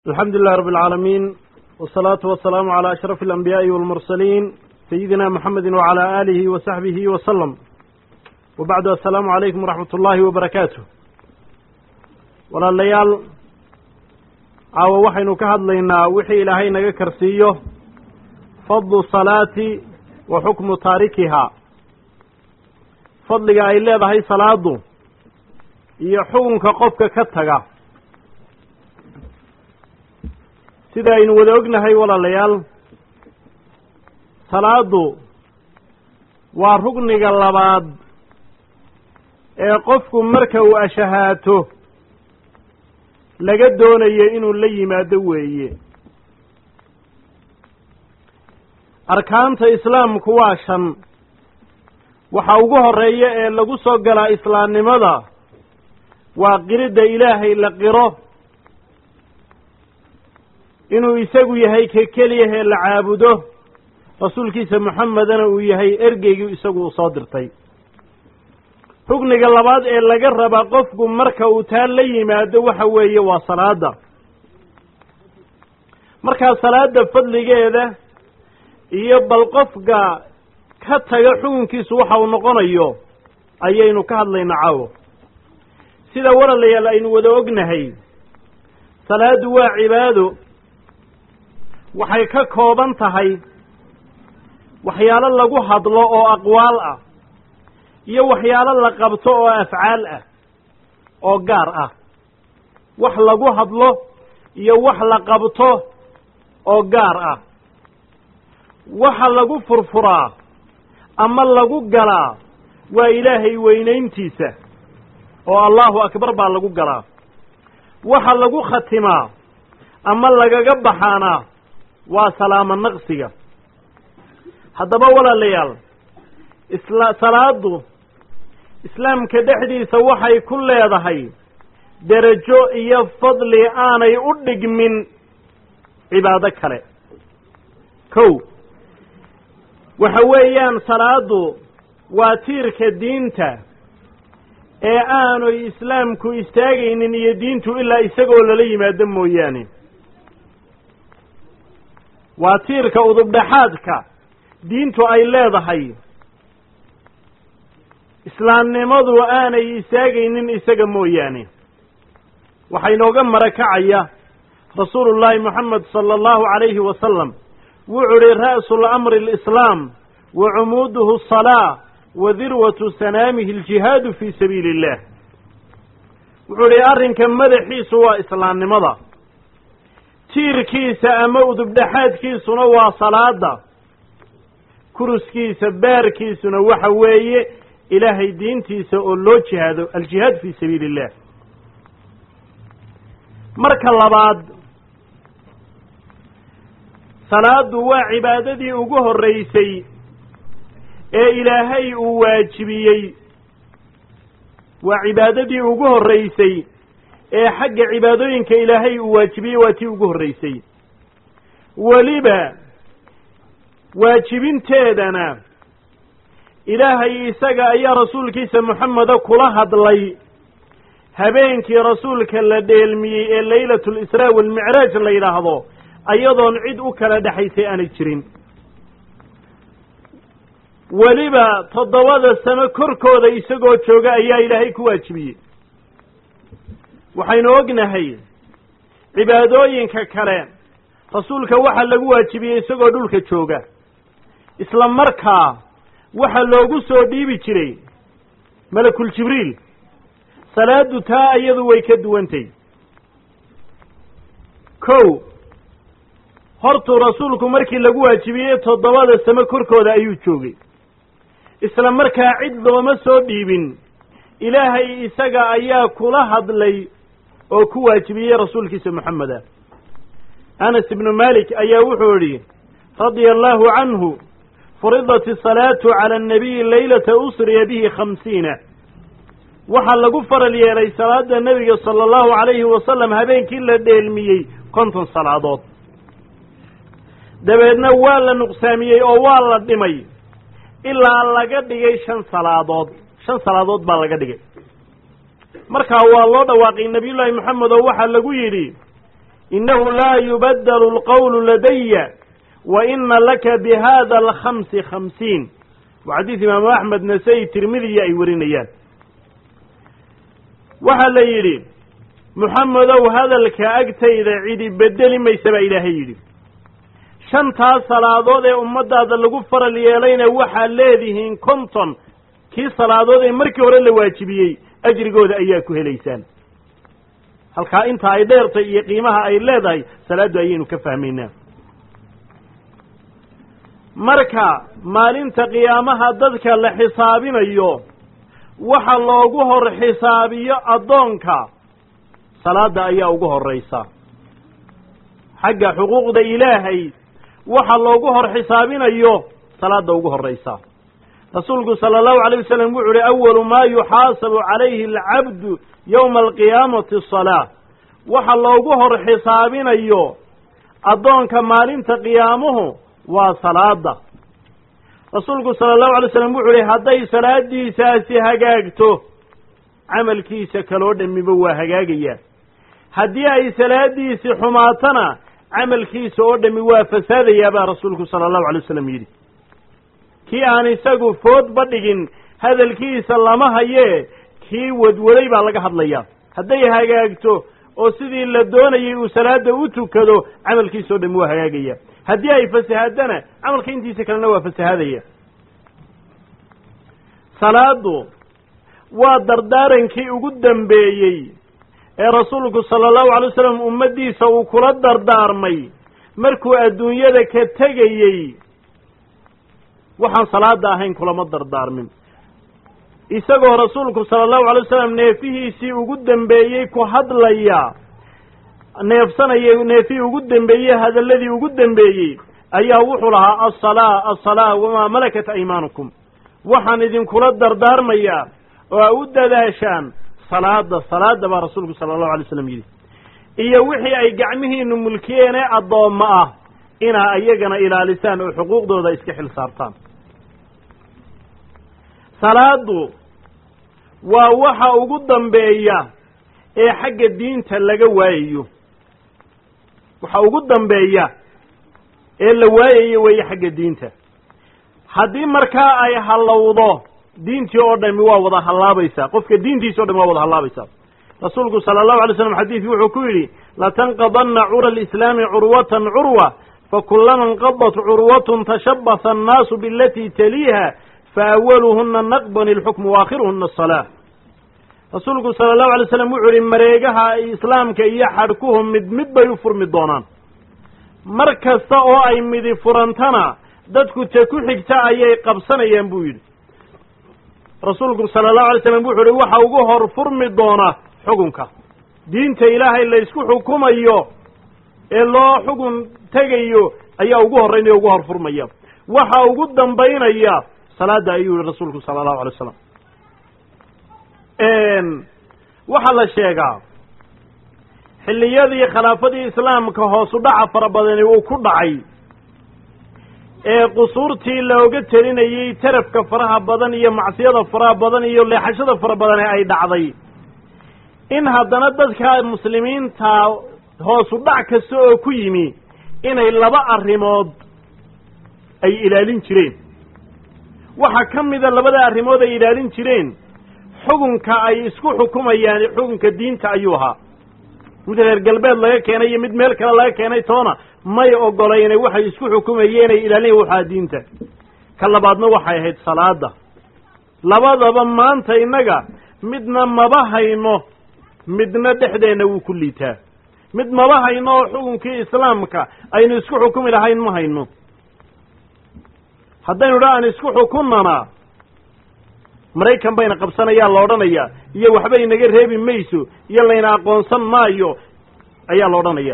alxamdu lilah rab alcaalamiin wsalaatu wasalaamu calaa ashraf alanbiyaa'i walmursaliin sayidina muxamedi wacala aalihi wa saxbihi wasalam wa bacdu assalaamu calaykum waraxmat ullaahi wabarakaatu walaalayaal caawa waxaynu ka hadlaynaa wixii ilaahay naga karsiiyo fadlu salaati wa xukmu taarikihaa fadliga ay leedahay salaadu iyo xukunka qofka ka taga sida aynu wada ognahay walaalayaal salaadu waa rugniga labaad ee qofku marka uu ashahaato laga doonayo inuu la yimaado weeye arkaanta islaamku waa shan waxa ugu horeeya ee lagu soo galaa islaamnimada waa qiridda ilaahay la qiro inuu isagu yahay ka keliyahee la caabudo rasuulkiisa moxamedana uu yahay ergeygii isagu uu soo dirtay rugniga labaad ee laga raba qofku marka uu taa la yimaado waxa weeye waa salaada markaa salaada fadligeeda iyo bal qofka ka taga xukunkiisu waxa uu noqonayo ayaynu ka hadlaynaa caawo sida walaalayaal aynu wada ognahay salaadu waa cibaado waxay ka kooban tahay waxyaalo lagu hadlo oo aqwaal ah iyo waxyaalo la qabto oo afcaal ah oo gaar ah wax lagu hadlo iyo wax la qabto oo gaar ah waxa lagu furfuraa ama lagu galaa waa ilaahay weynayntiisa oo allahu akbar baa lagu galaa waxa lagu khatimaa ama lagaga baxaanaa waa salaamo naqsiga haddaba walaalayaal isla salaadu islaamka dhexdiisa waxay ku leedahay derajo iyo fadli aanay u dhigmin cibaado kale kow waxa weeyaan salaadu waa tiirka diinta ee aanay islaamku istaagaynin iyo diintu ilaa isagoo lala yimaado mooyaane waa tiirka udubdhaxaadka diintu ay leedahay islaamnimadu aanay istaagaynin isaga mooyaane waxaa inooga marakacaya rasuulullaahi moxamed sala allahu calayhi wasalam wuxuu uhi ra'su lamri alislaam wa cumuuduhu asalaa wa dirwatu sanaamihi aljihaadu fii sabiili illah wuxuu idhi arrinka madaxiisu waa islaamnimada tiirkiisa ama udubdhaxaadkiisuna waa salaada kuruskiisa baarkiisuna waxa weeye ilaahay diintiisa oo loo jihaado aljihaad fii sabiili illah marka labaad salaadu waa cibaadadii ugu horreysay ee ilaahay uu waajibiyey waa cibaadadii ugu horreysay ee xagga cibaadooyinka ilaahay uu waajibiyey waa tii ugu horreysay weliba waajibinteedana ilaahay isaga ayaa rasuulkiisa moxameda kula hadlay habeenkii rasuulka la dheelmiyey ee laylatu lisraa walmicraaj la yidhaahdo ayadoon cid u kala dhexaysay aanay jirin weliba toddobada sano korkooda isagoo jooga ayaa ilaahay ku waajibiyey waxaynu ognahay cibaadooyinka kale rasuulka waxaa lagu waajibiyey isagoo dhulka jooga isla markaa waxa loogu soo dhiibi jiray malakul jibriil salaadu taa iyadu way ka duwantay kow hortuu rasuulku markii lagu waajibiyey toddobada samo korkooda ayuu joogay isla markaa cid looma soo dhiibin ilaahay isaga ayaa kula hadlay oo ku waajibiyey rasuulkiisa moxameda anas ibnu malik ayaa wuxuu idhi radia allaahu canhu furidat asalaatu cala annabiyi laylata usriya bihi khamsiina waxaa lagu faral yeelay salaada nebiga sala allahu calayhi wasalam habeenkii la dheelmiyey konton salaadood dabeedna waa la nuqsaamiyey oo waa la dhimay ilaa laga dhigay shan salaadood shan salaadood baa laga dhigay markaa waa loo dhawaaqay nebiyullaahi moxamed oo waxaa lagu yidhi innahu laa yubaddalu alqawlu ladaya wa ina laka bihada alkhamsi khamsiin waa xadiis imaamu axmed nasai tirmidiya ay warinayaan waxaa la yidhi muxamedow hadalka agtayda cidi bedeli maysa baa ilaahay yidhi shantaas salaadood ee ummaddaada lagu faral yeelayna waxaad leedihiin konton kii salaadood ee markii hore la waajibiyey ajrigooda ayaa ku helaysaan halkaa inta ay dheertay iyo qiimaha ay leedahay salaaddu ayaynu ka fahmaynaa marka maalinta qiyaamaha dadka la xisaabinayo waxa loogu hor xisaabiyo addoonka salaadda ayaa ugu horraysa xagga xuquuqda ilaahay waxa loogu hor xisaabinayo salaadda ugu horraysa rasuulku sala allahu alayh wasalam wuxu uhi awalu maa yuxaasabu calayhi alcabdu yowma alqiyaamati asalaa waxa loogu hor xisaabinayo addoonka maalinta qiyaamuhu waa salaada rasuulku sala allahu alay slam wuxu uhi hadday salaadiisaasi hagaagto camalkiisa kaloo dhammiba waa hagaagayaa haddii ay salaadiisi xumaatana camalkiisa oo dhammi waa fasaadayaa baa rasuulku sala allahu alay wasalam yidhi kii aan isagu foodba dhigin hadalkiisa lama hayee kii wadwaday baa laga hadlayaa hadday hagaagto oo sidii la doonayay uu salaada u tukado camalkiisa oo dhammi waa hagaagaya haddii ay fasahaadana camalka intiisa kalena waa fasahaadaya salaadu waa dardaarankii ugu dambeeyey ee rasuulku sala allahu alay wasalam ummaddiisa uu kula dardaarmay markuu adduunyada ka tegayey waxaan salaada ahayn kulama dardaarmin isagoo rasuulku sala allahu alay wasalam neefihiisii ugu dambeeyey ku hadlaya neefsanaya neefihii ugu dembeeyey hadalladii ugu dembeeyey ayaa wuxuu lahaa alsalaa alsalaa wamaa malakat aymaanukum waxaan idinkula dardaarmayaa oo a u dadaashaan salaada salaada baa rasuulku sala allahu alay slam yidhi iyo wixii ay gacmihiinu mulkiyeenee addoommo ah inaa iyagana ilaalisaan oo xuquuqdooda iska xil saartaan salaadu waa waxa ugu dambeeya ee xagga diinta laga waayayo waxa ugu dambeeya ee la waayayo weeye xagga diinta haddii markaa ay hallowdo diintii oo dhami waa wada hallaabaysaa qofka diintiisa o dhami waa wada hallaabaysaa rasuulku sala allahu alay slam xadiidkii wuxuu ku yidhi latanqadanna cura alislaami curwatan curwa fakulama inqadat curwatun tashabasa annaasu bialatii taliiha faawaluhuna naqban ilxukmu waakhiruhuna asalaa rasuulku sala allahu alay slam wuxuu yihi mareegaha islaamka iyo xadhkuhu mid mid bay u furmi doonaan mar kasta oo ay midi furantana dadku ta ku xigta ayay qabsanayaan buu yidhi rasuulku sala allahu alay slam wuxuu yihi waxa ugu hor furmi doona xukunka diinta ilaahay la ysku xukumayo ee loo xugun tegayo ayaa ugu horraynaya ugu hor furmaya waxa ugu dambaynaya salaada ayuu yihi rasuulku sala allahu alay wasalam waxaa la sheegaa xilliyadii khilaafadii islaamka hoosu dhaca fara badani uu ku dhacay ee qusuurtii looga telinayey tarafka faraha badan iyo macsiyada faraha badan iyo leexashada fara badane ay dhacday in haddana dadka muslimiinta hoosu dhac kasta oo ku yimi inay laba arrimood ay ilaalin jireen waxaa ka mida labada arrimood ay ilaalin jireen xukunka ay isku xukumayaan xukunka diinta ayuu ahaa mid reer galbeed laga keenay iyo mid meel kale laga keenay toona may ogolayne waxay isku xukumayeen ay ilaalin waxaa diinta ka labaadna waxay ahayd salaada labadaba maanta innaga midna maba hayno midna dhexdeenna wuu ku liitaa mid maba hayno oo xukunkii islaamka aynu isku xukumi lahayn ma hayno haddaynu dha aan isku xukunnana maraykan bayna qabsanayaa la odhanayaa iyo waxba inaga reebi mayso iyo layna aqoonsan maayo ayaa la odhanaya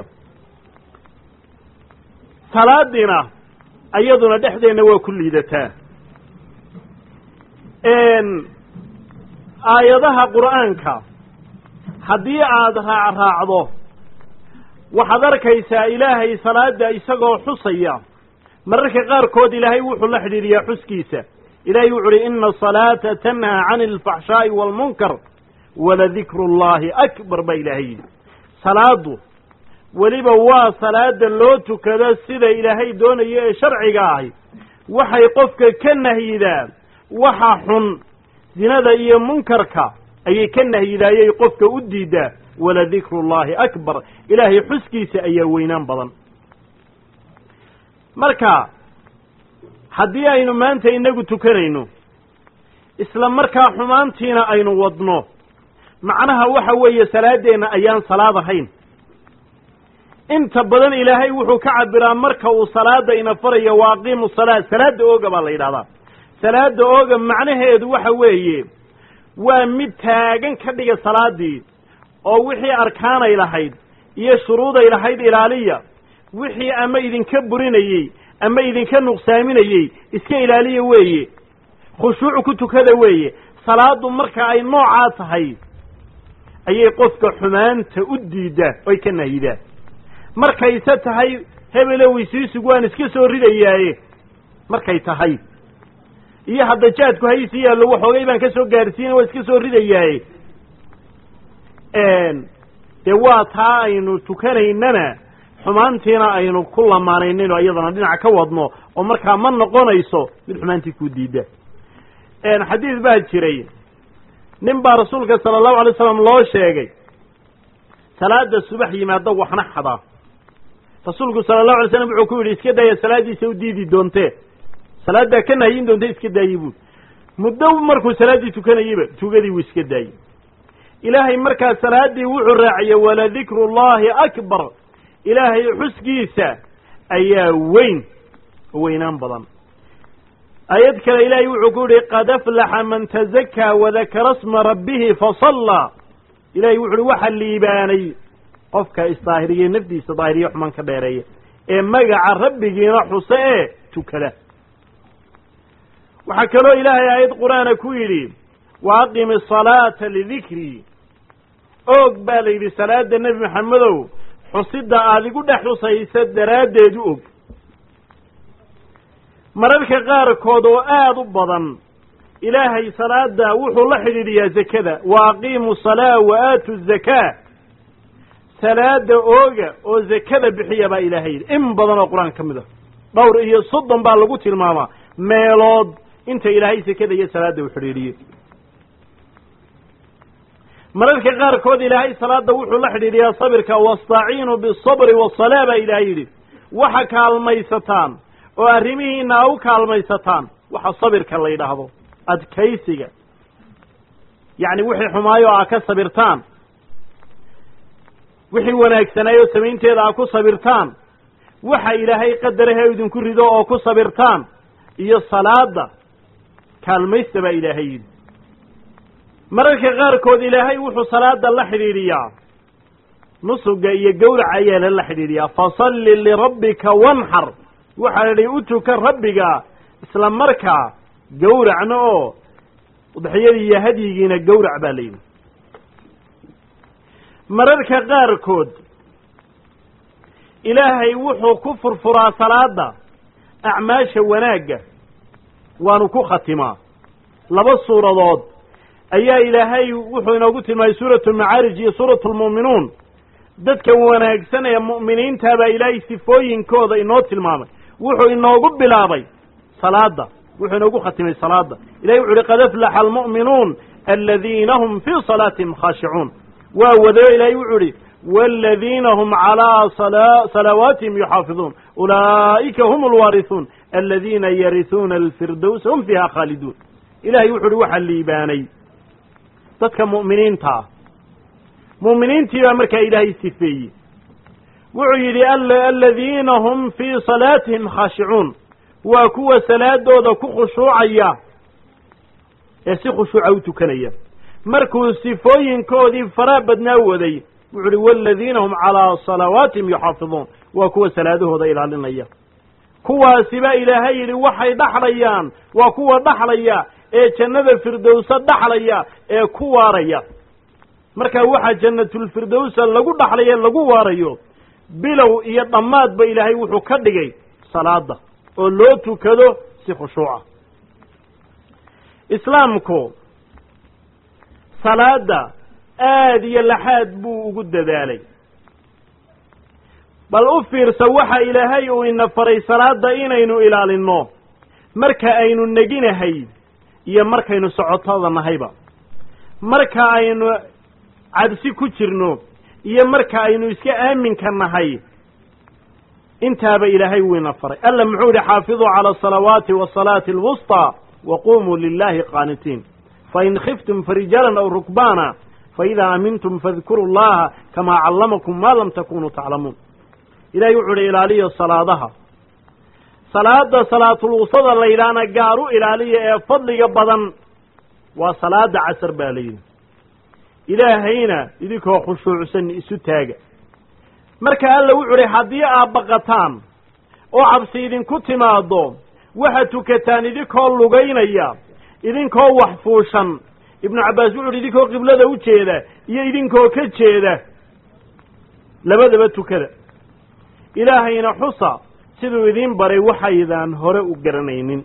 salaadiina iyaduna dhexdeenna waa ku liidataa aayadaha qur'aanka haddii aada raacraacdo waxaad arkaysaa ilaahay salaada isagoo xusaya mararka qaarkood ilaahay wuxuu la xidhiidhiyaa xuskiisa ilahay wuxu uhi ina asalaata tanhaa cani alfaxshaa'i waalmunkar waladikru llahi akbar baa ilaahay yidhi salaadu weliba waa salaada loo tukado sida ilaahay doonayo ee sharciga ahi waxay qofka ka nahyidaa waxa xun zinada iyo munkarka ayay ka nahyidaayay qofka u diidaa waladikru llahi akbar ilaahay xuskiisa ayaa weynaan badan marka haddii aynu maanta inagu tukanayno isla markaa xumaantiina aynu wadno macnaha waxa weeye salaadeenna ayaan salaad ahayn inta badan ilaahay wuxuu ka cabiraa marka uu salaada ina farayo wa aqiimu salaa salaada ooga baa la yidhahdaa salaada ooga macnaheedu waxa weeye waa mid taagan ka dhiga salaadii oo wixii arkaanay lahayd iyo shuruuday lahayd ilaaliya wixii ama idinka burinayey ama idinka nuqsaaminayey iska ilaaliya weeye khushuuc ku tukada weeye salaadu marka ay noocaa tahay ayay qofka xumaanta u diiddaa oy ka nahyidaa markayse tahay hebelow isiisugu waan iska soo ridayaaye markay tahay iyo hadda jaadku haysi yaallo waxoogay baan ka soo gaarsiina waa iska soo ridayaaye dee waa taa aynu tukanaynana xumaantiina aynu ku lamaanaynayno iyadana dhinac ka wadno oo markaa ma noqonayso mid xumaantii ku diidda xadiis baa jiray nin baa rasuulka sala allahu alay slam loo sheegay salaada subax yimaada waxna xadaa rasuulku sala allahu alay slam wuxuu ku yidhi iska daaya salaaddiisa u diidi doontee salaaddaa ka nahyin doonte iska daayi buud muddo markuu salaaddii tukanayeyba tugadii wuu iska daayey ilaahay markaa salaaddii wuxuu raaciyey waladikru llahi akbar ilaahay xuskiisa ayaa weyn oo weynaan badan aayad kale ilaahay wuxuu ku yihi qad aflaxa man tazakaa wadakara sma rabbihi fasallaa ilahay wuxu uhi waxa liibaanay qofka isdaahiriye nafdiisa daahiriye xumaan ka dheereeya ee magaca rabbigiina xuse ee tukada waxaa kaloo ilaahay aayad qur-aana ku yidhi wa aqimi asalaata lidikrii oog baa la yidhi salaada nebi maxamedow xusida aad igu dhex xusaysa daraaddeed u og mararka qaarkood oo aada u badan ilaahay salaada wuxuu la xidhiidhiyaa zakada wa aqiimu salaa wa aatu zakaa salaada ooga oo zakada bixiya baa ilaahay yidhi in badan oo qur-aan ka mid a dhowr iyo soddon baa lagu tilmaamaa meelood inta ilaahay zakada iyo salaada u xidhiidhiyey mararka qaarkood ilaahay salaada wuxuu la xidhiidhiyaa sabirka wastaciinuu bisabri wasalaa baa ilaahay yidhi waxa kaalmaysataan oo arrimihiina a u kaalmaysataan waxa sabirka la yidhaahdo adkaysiga yacni wixii xumaayo aa ka sabirtaan wixii wanaagsanaayo samaynteeda aa ku sabirtaan waxa ilaahay qadarahe idinku rido oo ku sabirtaan iyo salaada kaalmaysta baa ilaahay yidhi mararka qaarkood ilaahay wuxuu salaada la xidhiidhiyaa nusuga iyo gowraca ayaa lala xidhiidhiyaa fasalli lirabbika wanxar waxaa la idhi u tuka rabbiga isla markaa gowracna oo udxiyadii iyo hadyigiina gowrac baa la yidhi mararka qaarkood ilaahay wuxuu ku furfuraa salaada acmaasha wanaagga waanu ku khatimaa laba suuradood ayaa ilaahay wuxuu inoogu tilmaamay suuratu almacaarij iyo suuratu almu'minuun dadka wanaagsan ee mu'miniintaabaa ilaahay sifooyinkooda inoo tilmaamay wuxuu inoogu bilaabay salaada wuxuu inoogu khatimay salaada ilahay wuxu uhi qad aflaxa almu'minuun aladiina hum fii salaatihim khaashicuun waa wadayo ilaahay wuxuu ihi wاladiina hm calىa salawaatihim yuxaafiظuun ulaa'ika hm اlwaariثuun aladiina yariثuuna alfirdowsa hum fiiha khaaliduun ilahay wuxu uhi waxaa liibaanay dadka mu'miniinta ah mu'miniintii baa markaa ilaahay sifeeyey wuxuu yidhi aladiina hum fii salaatihim khaashicuun waa kuwa salaadooda ku khushuucaya ee si khushuuca u tukanaya markuu sifooyinkoodii faraa badnaa waday wuxu uhi waaladiina hum calaa salawaatihim yuxaafiduun waa kuwa salaadahooda ilaalinaya kuwaasiba ilaahay yidhi waxay dhaxlayaan waa kuwa dhaxlaya ee jannada firdowsa dhaxlaya ee ku waaraya marka waxaa jannatulfirdowsa lagu dhaxlaya lagu waarayo bilow iyo dhammaadba ilaahay wuxuu ka dhigay salaada oo loo tukado si khushuuca islaamku salaada aad iyo laxaad buu ugu dadaalay bal u fiirsa waxa ilaahay uu ina faray salaadda inaynu ilaalinno marka aynu neginahay iyo markaynu socotada nahayba marka aynu cabsi ku jirno iyo marka aynu iska aaminka nahay intaaba ilaahay wuu ina faray alla muxuu yihi xaafiduu cala asalawaati wasalaati alwusطى waqumuu lilahi qaanitiin fain khiftum farijaalan aw rukbaana faidaa amintum fadkuru llaha kamaa callamakum ma lam takunuu taclamuun ilahay wuxuu uhi ilaaliya salaadaha salaada salaatulwusada la yidhaahna gaar u ilaaliya ee fadliga badan waa salaada casar baa la yidhi ilaahayna idinkoo khushuucsan isu taaga marka alla wuxu uhi haddii aad baqataan oo cabsi idinku timaado waxaad tukataan idinkoo lugaynaya idinkoo wax fuushan ibnu cabbaas wuxu uhi idinkoo qiblada u jeeda iyo idinkoo ka jeeda labadaba tukada ilaahayna xusa siduu idiin baray waxaydaan hore u garanaynin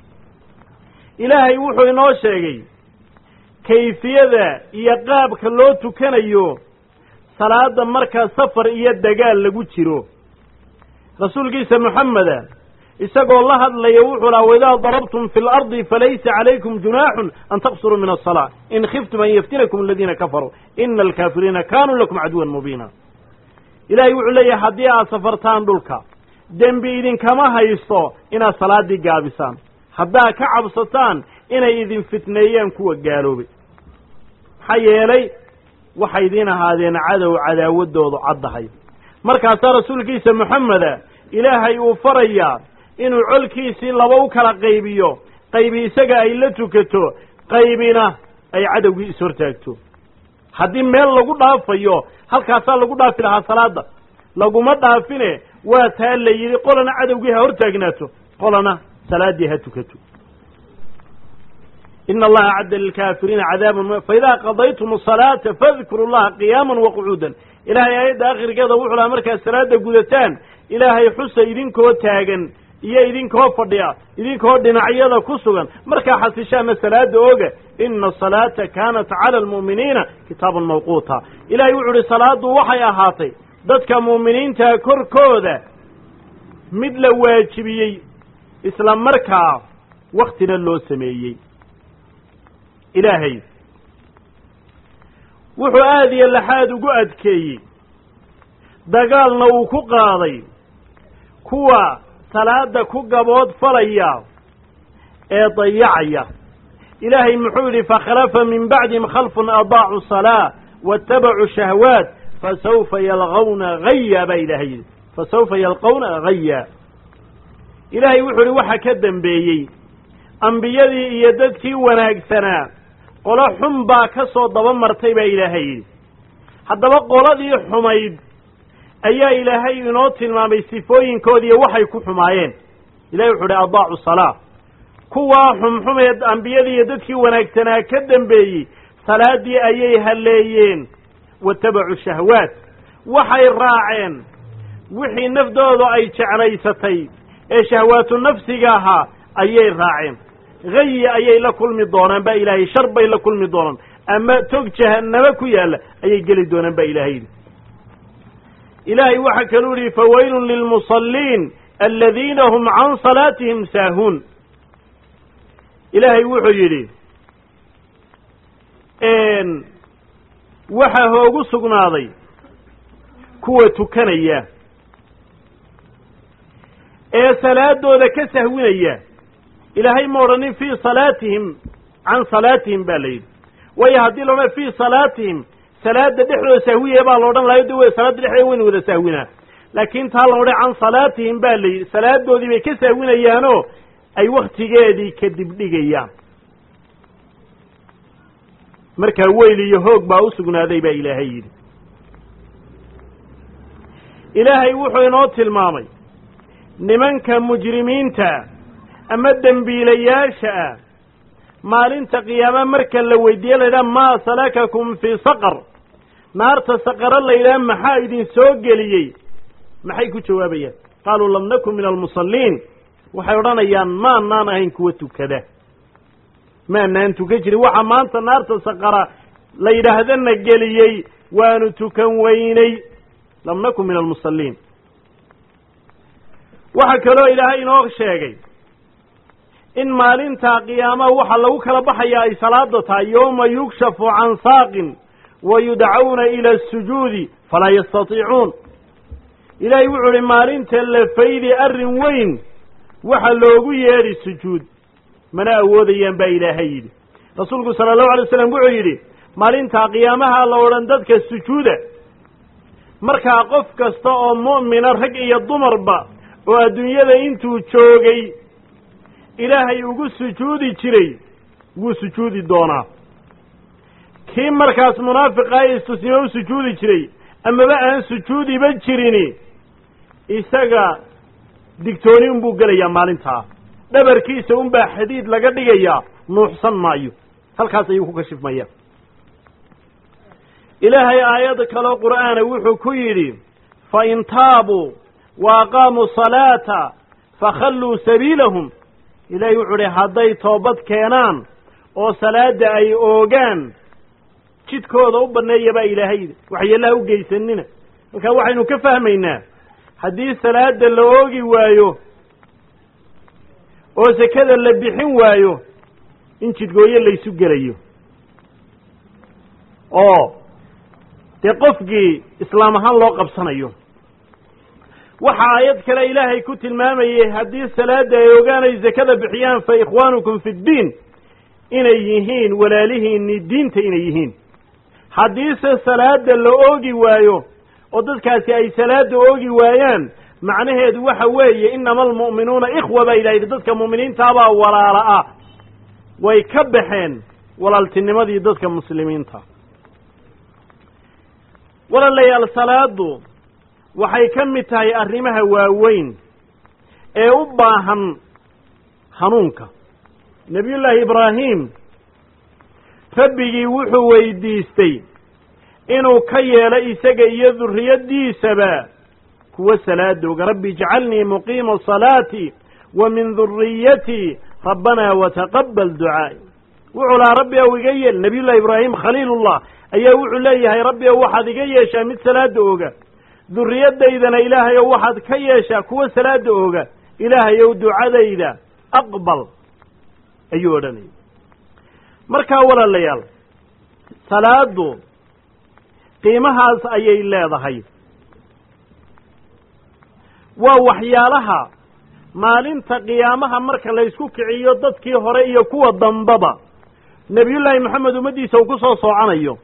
ilaahay wuxuu inoo sheegay kayfiyada iyo qaabka loo tukanayo salaada markaa safar iyo dagaal lagu jiro rasuulkiisa moxameda isagoo la hadlaya wuxuu laha waidaa darabtum fi lardi falaysa calaykum junaaxun an taqsuruu min asalaa in khiftum an yaftinakum aladiina kafaruu ina alkaafiriina kaanuu lakum caduwan mubiina ilaahay wuxuu leeyahay haddii aad safartaan dhulka dembi idinkama haysto inaad salaaddii gaabisaan haddaad ka cabsataan inay idin fitneeyaan kuwa gaaloobay maxaa yeelay waxay idiin ahaadeen cadow cadaawaddoodu caddahay markaasaa rasuulkiisa moxameda ilaahay uu farayaa inuu colkiisii laba u kala qaybiyo qaybi isaga ay la tukato qaybina ay cadowgii ishortaagto haddii meel lagu dhaafayo halkaasaa lagu dhaafi lahaa salaada laguma dhaafine waa taa la yidhi qolana cadowgii ha hortaagnaato qolana salaaddii ha tukato ina allaha acadda lilkaafiriina cadaaban faidaa qadaytum asalaata fadkuru llaha qiyaama waqucuudan ilaahay aayadda akhirkeeda wuxuu laha markaad salaada gudataan ilaahay xusa idinkoo taagan iyo idinkoo fadhiya idinkoo dhinacyada ku sugan markaa xasishaana salaada oga ina asalaata kaanat cala almu'miniina kitaaban mawquuta ilahay wuxu uhi salaaddu waxay ahaatay dadka mu'miniinta korkooda mid la waajibiyey isla markaa waktina loo sameeyey ilaahay wuxuu aad iyo laxaad ugu adkeeyey dagaalna uu ku qaaday kuwa salaada ku gabood falaya ee dayacaya ilaahay muxuu yidhi fakhalafa min bacdihim khalfun adaacu salaa waاtabacuu shahwaat fasawfa yalqawna haya baa ilahay yidhi fasawfa yalqawna haya ilaahay wuxuu yidhi waxa ka dembeeyey ambiyadii iyo dadkii wanaagsanaa qolo xun baa ka soo daba martay baa ilaahay yidhi haddaba qoladii xumayd ayaa ilaahay inoo tilmaamay sifooyinkoodiiyo waxay ku xumaayeen ilahay wuxu uhi adaacu salaa kuwaa xumxumeed ambiyadii iyo dadkii wanaagsanaa ka dembeeyey salaaddii ayay halleeyeen watabacuu shahwaat waxay raaceen wixii naftooda ay jeclaysatay ee shahwaatu nafsiga ahaa ayay raaceen hayi ayay la kulmi doonaan baa ilaahay shar bay la kulmi doonaan ama tog jahannamo ku yaalla ayay geli doonaan baa ilahay yidhi ilaahay waxaa kaluu yihi fawaylun lilmusalliin aladiina hum can salaatihim saahuun ilaahay wuxuu yidhi waxaa hoogu sugnaaday kuwa tukanaya ee salaadooda ka sahwinaya ilaahay ma odhanin fii salaatihim can salaatihim baa la yidhi waayo haddii laodhan fii salaatihim salaada dhexdooda sahwiya baa la odhan lahayo de w salaada dhexdeeda wayna wada sahwinaa laakiin taa la odhan can salaatihim baa la yidhi salaadoodii bay ka sahwinayaanoo ay waktigeedii kadib dhigayaan markaa weyl iyo hoog baa u sugnaaday baa ilaahay yidhi ilaahay wuxuu inoo tilmaamay nimanka mujrimiinta ama dembiilayaasha ah maalinta qiyaama marka la weydiiye la yidhaha maa salakakum fii saqar naarta saqaro la yidhaha maxaa idin soo geliyey maxay ku jawaabayaan qaaluu lam nakun min almusalliin waxay odhanayaan maanaan ahayn kuwa tukada maanaan tukan jirin waxa maanta naarta saqara la yidhaahdana geliyey waanu tukan weynay lam nakun min almusalliin waxaa kaloo ilaahay inoo sheegay in maalinta qiyaamaha waxa lagu kala baxaya ay salaada tahay yowma yukshafu can saaqin wa yudcauna ila asujuudi falaa yastatiicuun ilaahay wuxuu uhi maalinta la faydi arrin weyn waxa loogu yeedhi sujuud mana awoodayaan baa ilaahay yidhi rasuulku sala allahu alay waslam wuxuu yidhi maalintaa qiyaamaha la odhan dadka sujuuda markaa qof kasta oo mu'mina rag iyo dumarba oo adduunyada intuu joogay ilaahay ugu sujuudi jiray wuu sujuudi doonaa kii markaas munaafiqa ee istusnimo u sujuudi jiray amaba aan sujuudiba jirini isaga digtooni unbuu gelayaa maalintaa dhabarkiisa unbaa xadiid laga dhigayaa nuuxsan maayo halkaas ayuu ku kashifmaya ilaahay aayad kaloo qur'aana wuxuu ku yidhi fa in taabuu wa aqaamuu salaata fakhalluu sabiilahum ilaahay wuxuu idhi hadday toobad keenaan oo salaadda ay oogaan jidkooda u banneeya baa ilaahay yidhi waxyeellaha u geysanina markaa waxaynu ka fahmaynaa haddii salaada la oogi waayo oo sekada la bixin waayo in jidgooyo laysu gelayo oo dee qofkii islaam ahaan loo qabsanayo waxa aayad kale ilaahay ku tilmaamayey haddii salaada ay ogaan ay sekada bixiyaan fa ikhwaanukum fi ddiin inay yihiin walaalihiinni diinta inay yihiin haddiise salaada la oogi waayo oo dadkaasi ay salaada oogi waayaan macnaheedu waxa weeye inama almu'minuuna ikhwa baa ilaha yidhi dadka mu'miniintaabaa walaala ah way ka baxeen walaaltinimadii dadka muslimiinta walaalayaal salaadu waxay ka mid tahay arrimaha waaweyn ee u baahan hanuunka nebiyullaahi ibraahim rabbigii wuxuu weydiistay inuu ka yeelo isaga iyo durriyaddiisaba kuwa salaadooga rabbi ijcalnii muqiima salaati wa min durriyatii rabbanaa wataqabbal ducaa'i wuxuu lahaa rabbi ow iga yeel nebiyullahi ibraahim khaliilullah ayaa wuxuu leeyahay rabbi ow waxaad iga yeeshaa mid salaada ooga durriyadaydana ilaahay ow waxaad ka yeeshaa kuwa salaada ooga ilaahay ow ducadayda aqbal ayuu odhanayay markaa walaalayaal salaadu qiimahaas ayay leedahay waa waxyaalaha maalinta qiyaamaha marka laysku kiciyo dadkii hore iyo kuwa dambaba nebiyullaahi moxamed ummaddiisa uu ku soo sooconayo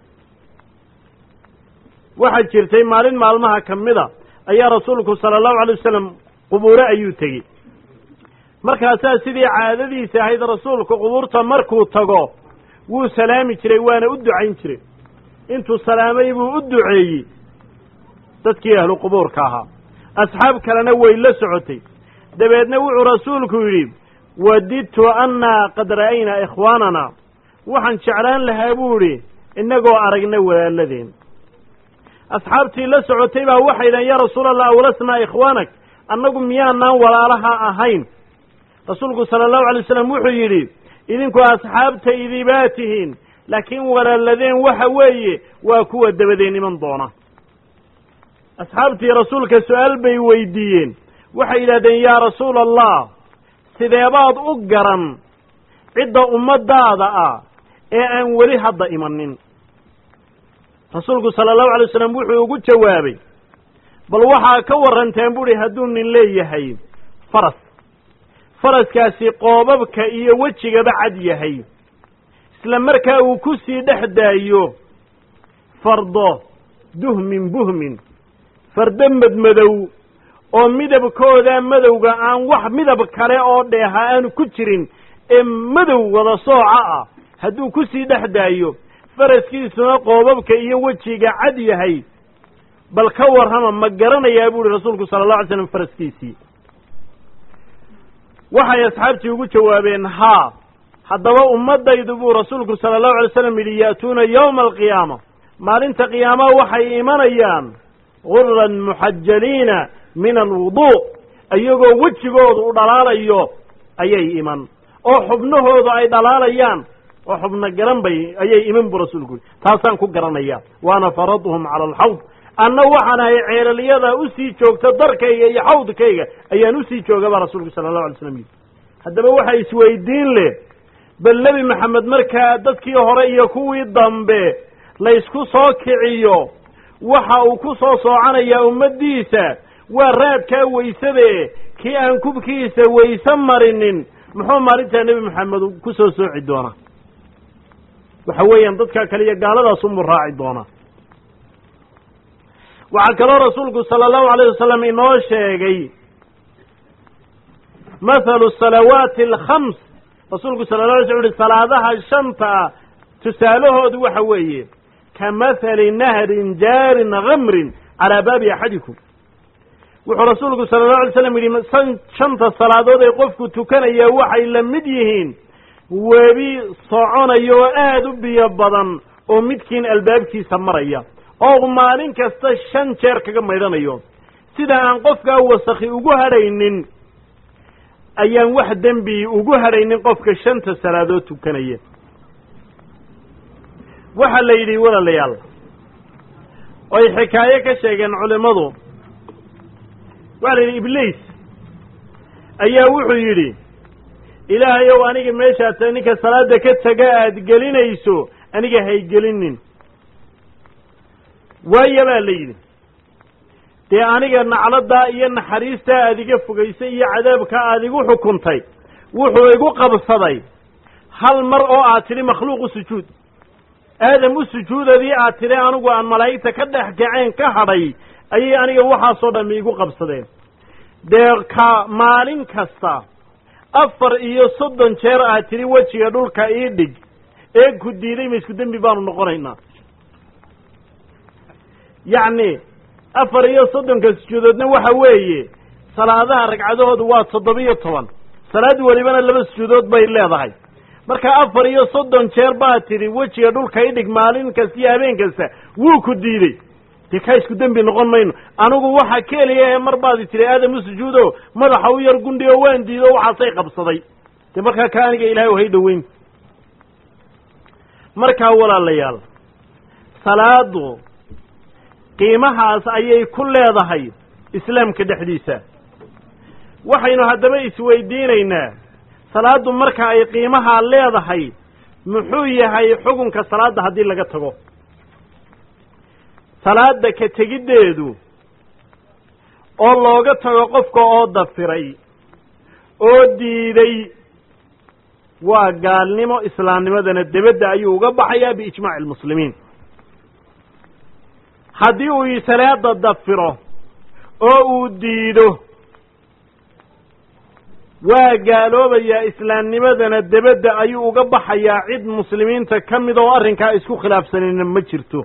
waxaa jirtay maalin maalmaha ka mida ayaa rasuulku sala allahu alay wasalam qubuure ayuu tegey markaasaa sidii caadadiisa ahayd rasuulku qubuurta markuu tago wuu salaami jiray waana u ducayn jiray intuu salaamay buu u duceeyey dadkii ahlu qubuurka ahaa asxaab kalena way la socotay dabeedna wuxuu rasuulku yidhi wadidtu annaa qad ra'aynaa ikhwaanana waxaan jeclaan lahaa buu idhi innagoo aragna walaaladeen asxaabtii la socotay baa waxay idhahen yaa rasuulallah awlasnaa ikhwaanak annagu miyaanaan walaalaha ahayn rasuulku sala allahu alay wasalam wuxuu yidhi idinku asxaabtaydii baa tihiin laakiin walaaladeen waxa weeye waa kuwa dabadeen iman doona asxaabtii rasuulka su-aal bay weydiiyeen waxay yidhahdeen yaa rasuula allah sideebaad u garan cidda ummaddaada ah ee aan weli hadda imanin rasuulku sala allahu alay wasalam wuxuu ugu jawaabay bal waxaa ka warranteen buuhi hadduu nin leeyahay faras faraskaasi qoobabka iyo wejigaba cad yahay isla markaa uu ku sii dhex daayo fardo duhmin buhmin fardo madmadow oo midabkooda madowga aan wax midab kale oo dheeha aanu ku jirin ee madow wada sooca ah hadduu ku sii dhex daayo faraskiisuna qoobabka iyo wejiga cad yahay bal ka warrama ma garanayaa buuhi rasuulku sala allahu alay slam faraskiisii waxay asxaabtii ugu jawaabeen haa haddaba ummaddaydu buu rasuulku sala allahu alay slam yidhi ya'tuuna yowma alqiyaama maalinta qiyaamaha waxay imanayaan guran muxajaliina min alwuduu iyagoo wejigoodu u dhalaalayo ayay iman oo xubnahoodu ay dhalaalayaan oo xubno garan bay ayay iman buu rasuulku yidhi taasaan ku garanaya waana faraduhum cala alxawd anna waxaan ahay ceelalyada usii joogta darkayga iyo xawdkayga ayaan usii jooga baa rasuulku sala allahu alay slam yidhi haddaba waxa isweydiin leh bal nebi maxamed markaa dadkii hore iyo kuwii dambe laysku soo kiciyo waxa uu ku soo soocanayaa ummaddiisa waa raadkaa weysade kii aan kubkiisa wayse marinin muxuu maalintaa nebi maxamed ku soo sooci doonaa waxa weeyaan dadkaa kale iyo gaaladaas unbuu raaci doonaa waxaa kaloo rasuulku sala allahu alayh wasalam inoo sheegay mathalu salawaati alkhams rasuulku sala la alay sl uhi salaadaha shanta tusaalahoodu waxa weeye ka mathali nahrin jaarin kamrin calaa baabi axadikum wuxuu rasuulku sala allahu alay slam yidhi shanta salaadood ee qofku tukanaya waxay la mid yihiin webi soconaya oo aada u biyo badan oo midkiin albaabkiisa maraya oo maalin kasta shan jeer kaga maydhanayo sida aan qofkaa wasakhi ugu hadhaynin ayaan wax dembi ugu hadhaynin qofka shanta salaadood tukanaya waxaa la yidhi walaalayaal oy xikaayo ka sheegeen culimmadu waxaa la yidhi ibliis ayaa wuxuu yidhi ilaahayow aniga meeshaad ta ninka salaada ka taga aada gelinayso aniga haygelinin waaya baa la yidhi dee aniga nacladaa iyo naxariistaa aad iga fogaysay iyo cadaabka aad igu xukuntay wuxuu igu qabsaday hal mar oo aad tidhi makhluuq u sujuud aadam u sujuudadii aad tidhi anigu aan malaa'igta ka dhex kaceen ka hadhay ayay aniga waxaasoo dhammi igu qabsadeen dee ka maalin kasta afar iyo soddon jeer aad tidhi wejiga dhulka ii dhig ee ku diiday ma isku dembi baanu noqonaynaa yacni afar iyo soddonka sujuudoodna waxa weeye salaadaha ragcadahoodu waa toddoba-iyo toban salaad welibana laba sujuudood bay leedahay marka afar iyo soddon jeer baad tidhi wejiga dhulka idhig maalin kasta iyo habeen kasta wuu ku diidey dee kaa isku dembi noqon mayno anigu waxa keliya ee mar baadi tidhi aadam u sujuudo madaxa u yar gundhi oo waan diido waxaasay qabsaday dee markaa ka aniga ilahay hay dhoweyn markaa walaalayaal salaadu qiimahaas ayay ku leedahay islaamka dhexdiisa waxaynu haddaba isweydiinaynaa salaaddu marka ay qiimahaa leedahay muxuu yahay xukunka salaadda haddii laga tago salaadda ka tegiddeedu oo looga tago qofka oo dafiray oo diiday waa gaalnimo islaamnimadana debedda ayuu uga baxayaa biijmaaci almuslimiin haddii uu salaada dafiro oo uu diido waa gaaloobayaa islaamnimadana debedda ayuu uga baxayaa cid muslimiinta ka mid oo arrinkaa isku khilaafsanayna ma jirto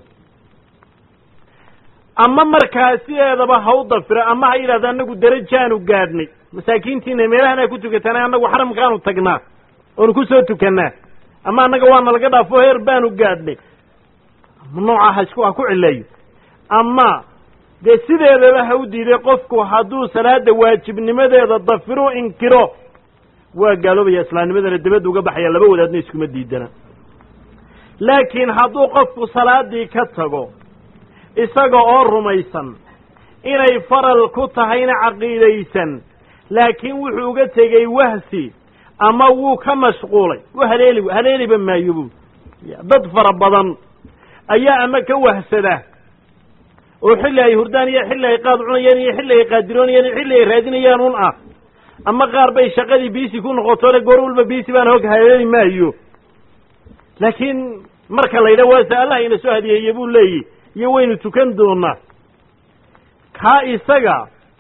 ama markaa sideedaba ha u dafiro ama ha yidhahdo annagu darajaanu gaadhnay masaakiintiina meelahanaa ku tukatana annagu xaramkaanu tagnaa oonu ku soo tukannaa ama annaga waana laga dhaafo heer baanu gaadhnay noocaa ha isku ha ku cileeyo ama dee sideedaba ha u diiday qofku hadduu salaada waajibnimadeeda dafiru inkiro waa gaaloobaya islaamnimadana debadda uga baxaya laba wadaadna iskuma diidana laakiin hadduu qofku salaadii ka tago isaga oo rumaysan inay faral ku tahayna caqiidaysan laakiin wuxuu uga tegey wahsi ama wuu ka mashquulay u haleeli haleeliba maayo bu dad fara badan ayaa ama ka wahsada oo xilli ay hurdaan iyo xilli ay qaad cunayaan iyo xilli ay qaadiroonayaan iyo xilli ay raadinayaan un ah ama qaar bay shaqadii biisi ku noqoto le goor walba biisi baan hog haleeli maayo laakiin marka la yidhaha waase allah ina soo hadiyeeye buu leeyihi iyo waynu tukan doonaa kaa isaga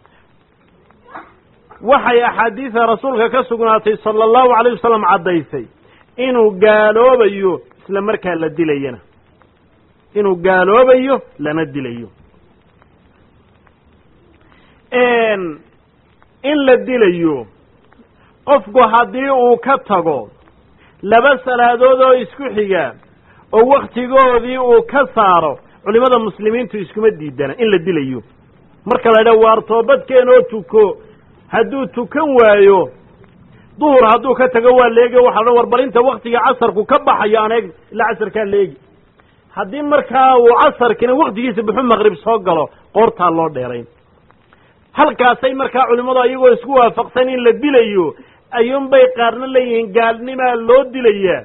waxay axaadiida rasuulka ka sugnaatay sala allahu alayh wasalam caddaysay inuu gaaloobayo isla markaa la dilayana inuu gaaloobayo lana dilayo in la dilayo qofku haddii uu ka tago laba salaadood oo isku xiga oo wakhtigoodii uu ka saaro culimada muslimiintu iskuma diidana in la dilayo marka la idhaha waar toobadkeen oo tuko hadduu tukan waayo duhur hadduu ka tago waa leegi waxa la war bal inta waktiga casarku ka baxayo aan eeg ilaa casarkaa leegi haddii markaa uu casarkina waktigiisa buxu maqrib soo galo qoortaa loo dheerayn halkaasay markaa culimmadu ayagoo isku waafaqsan in la dilayo ayuunbay qaarna leeyihiin gaalnimaa loo dilayaa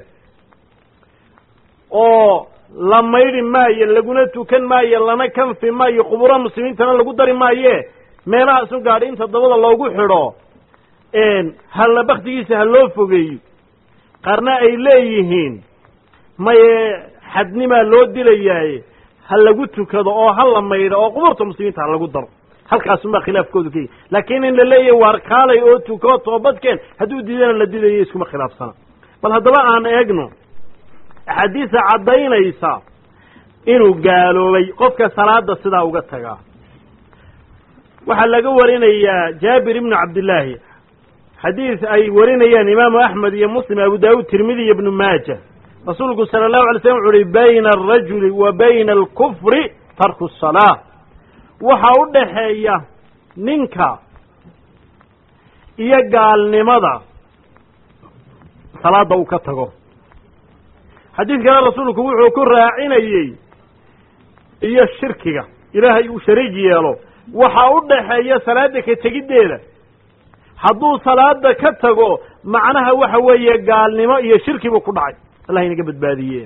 oo la maydhi maayo laguna tukan maayo lana kanfi maayo quburo muslimiintana lagu dari maaye meelahaasu gaadhi inta dabada loogu xidho halla baktigiisa ha loo fogeeyo qaarna ay leeyihiin maye xadnimaa loo dilayaaye ha lagu tukado oo ha la maydho oo qubuurta muslimiinta ha lagu daro halkaasunbaa khilaafkoodu ka yahy laakiin in la leeyahay waar kaalay oo tuko toobadkeen hadduu diidana la dilayo iskuma khilaafsana bal haddaba aan eegno axaadiisa caddaynaysa inuu gaaloobay qofka salaada sidaa uga tagaa waxaa laga warinayaa jaabir ibnu cabdillaahi xadiis ay warinayaan imaamu axmed iyo muslim abu daawud tirmidi iyo ibnu maaja rasuulku sala allahu alay slam wuxu uhi bayna alrajuli wa bayna alkufri tarku asalaa waxaa u dhaxeeya ninka iyo gaalnimada salaada uu ka tago xadiid kale rasuulku wuxuu ku raacinayey iyo shirkiga ilaahay uu shariig yeelo waxaa u dhaxeeya salaada ka tegiddeeda hadduu salaada ka tago macnaha waxa weeye gaalnimo iyo shirki buu ku dhacay allah inaga badbaadiye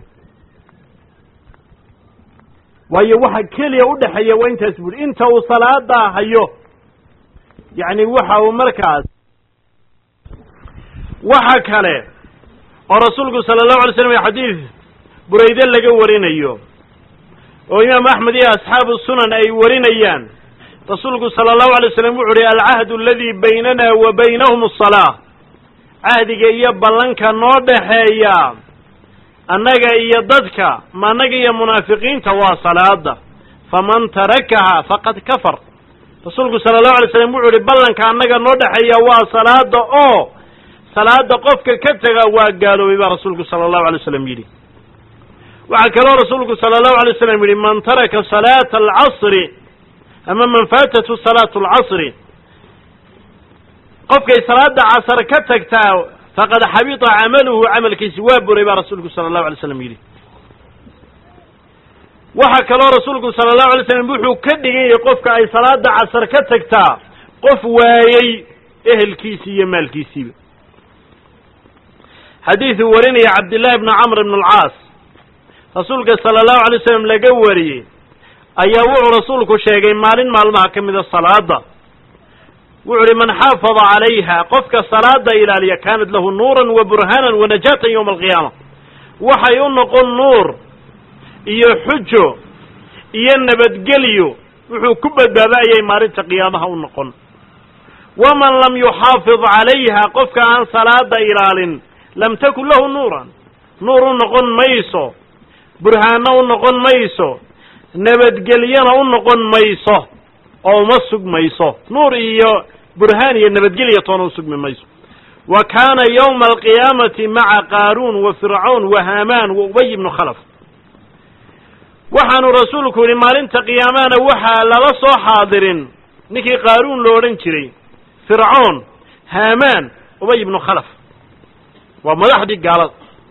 waayo waxa keliya u dhexeeya waa intaas buuri inta uu salaadaa hayo yacni waxa uu markaas waxa kale oo rasuulku sala allahu alay slam xadiid burayde laga warinayo oo imaam axmed iyo asxaabu sunan ay warinayaan rasuulku sala allahu alay slam wuxu uhi alcahdu aladii baynana wa baynahum asalaa cahdiga iyo ballanka noo dhaxeeya annaga iyo dadka ma annaga iyo munaafiqiinta waa salaada faman tarakaha faqad kafar rasuulku sala allahu alay slam wuxu uhi ballanka annaga noo dhexeeya waa salaada oo salaada qofka ka tega waa gaaloobay baa rasuulku sala allahu alay slam yidhi waxaa kaloo rasuulku sala allahu alay slam yidhi man taraka salaata alcasri ama man faatatu salaatu alcasri qofkay salaada casar ka tagtaa faqad xabita camaluhu camalkiisi waa buray baa rasuulku sala allahu alay slam yidhi waxaa kaloo rasuulku sala allahu alay slam wuxuu ka dhigan yahay qofka ay salaada casar ka tagtaa qof waayey ehelkiisii iyo maalkiisiiba xadiiduu warinaya cabdillahi bni camr ibn alcaas rasuulka sala allahu alay slam laga wariyey ayaa wuxuu rasuulku sheegay maalin maalmaha ka mida salaada wuxu uhi man xaafada calayha qofka salaada ilaaliya kaanat lahu nuuran wa burhaanan wa najaatan yowma alqiyaama waxay u noqon nuur iyo xujo iyo nabadgelyo wuxuu ku badbaadayay maalinta qiyaamaha u noqon waman lam yuxaafid calayha qofka aan salaada ilaalin lam takun lahu nuuran nuur u noqon mayso burhaanno u noqon mayso nabadgelyona u noqon mayso oo uma sugmayso nuur iyo burhaan iyo nabadgelya toona u sugmi mayso wa kaana yowma alqiyaamati maca qaaruun wa fircawn wa haamaan wa ubay ibnu khalaf waxaanu rasuulku yidhi maalinta qiyaamahana waxaa lala soo xaadirin ninkii qaaruun lo odhan jiray fircoon haamaan ubay ibnu khalaf waa madaxdii gaalada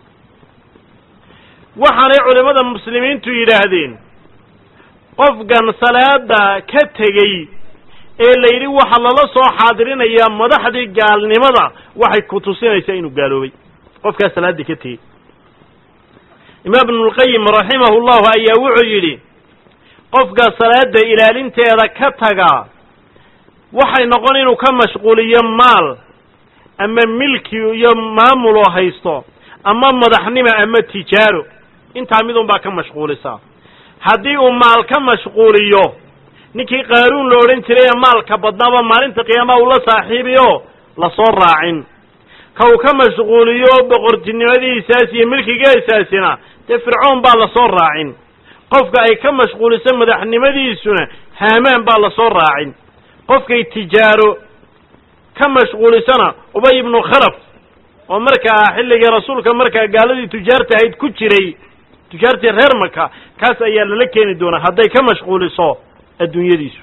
waxaanay culimmada muslimiintu yidhaahdeen qofkan salaada ka tegey ee la yidhi waxaa lala soo xaadirinayaa madaxdii gaalnimada waxay ku tusinaysaa inuu gaaloobay qofkaas salaaddii ka tegey imaam ibnulqayim raximahu llahu ayaa wuxuu yidhi qofka salaada ilaalinteeda ka tagaa waxay noqon inuu ka mashquuliyo maal ama milki iyo maamuloo haysto ama madaxnimo ama tijaaro intaa midun baa ka mashquulisaa haddii uu maal ka mashquuliyo ninkii qaaruun la odhan jiray ee maalka badnaaba maalinta qiyaamaha uu la saaxiibiyo lasoo raacin ka uu ka mashquuliyo boqortinimadiisaas iyo milkigeesaasina dee fircoon baa lasoo raacin qofka ay ka mashquuliso madaxnimadiisuna haamaan baa lasoo raacin qofkay tijaaro ka mashquulisana ubay ibnu khalaf oo markaa xilligii rasuulka markaa gaaladii tujaarta ahayd ku jiray tujaartii reer maka kaas ayaa lala keeni doonaa hadday ka mashquuliso adduunyadiisu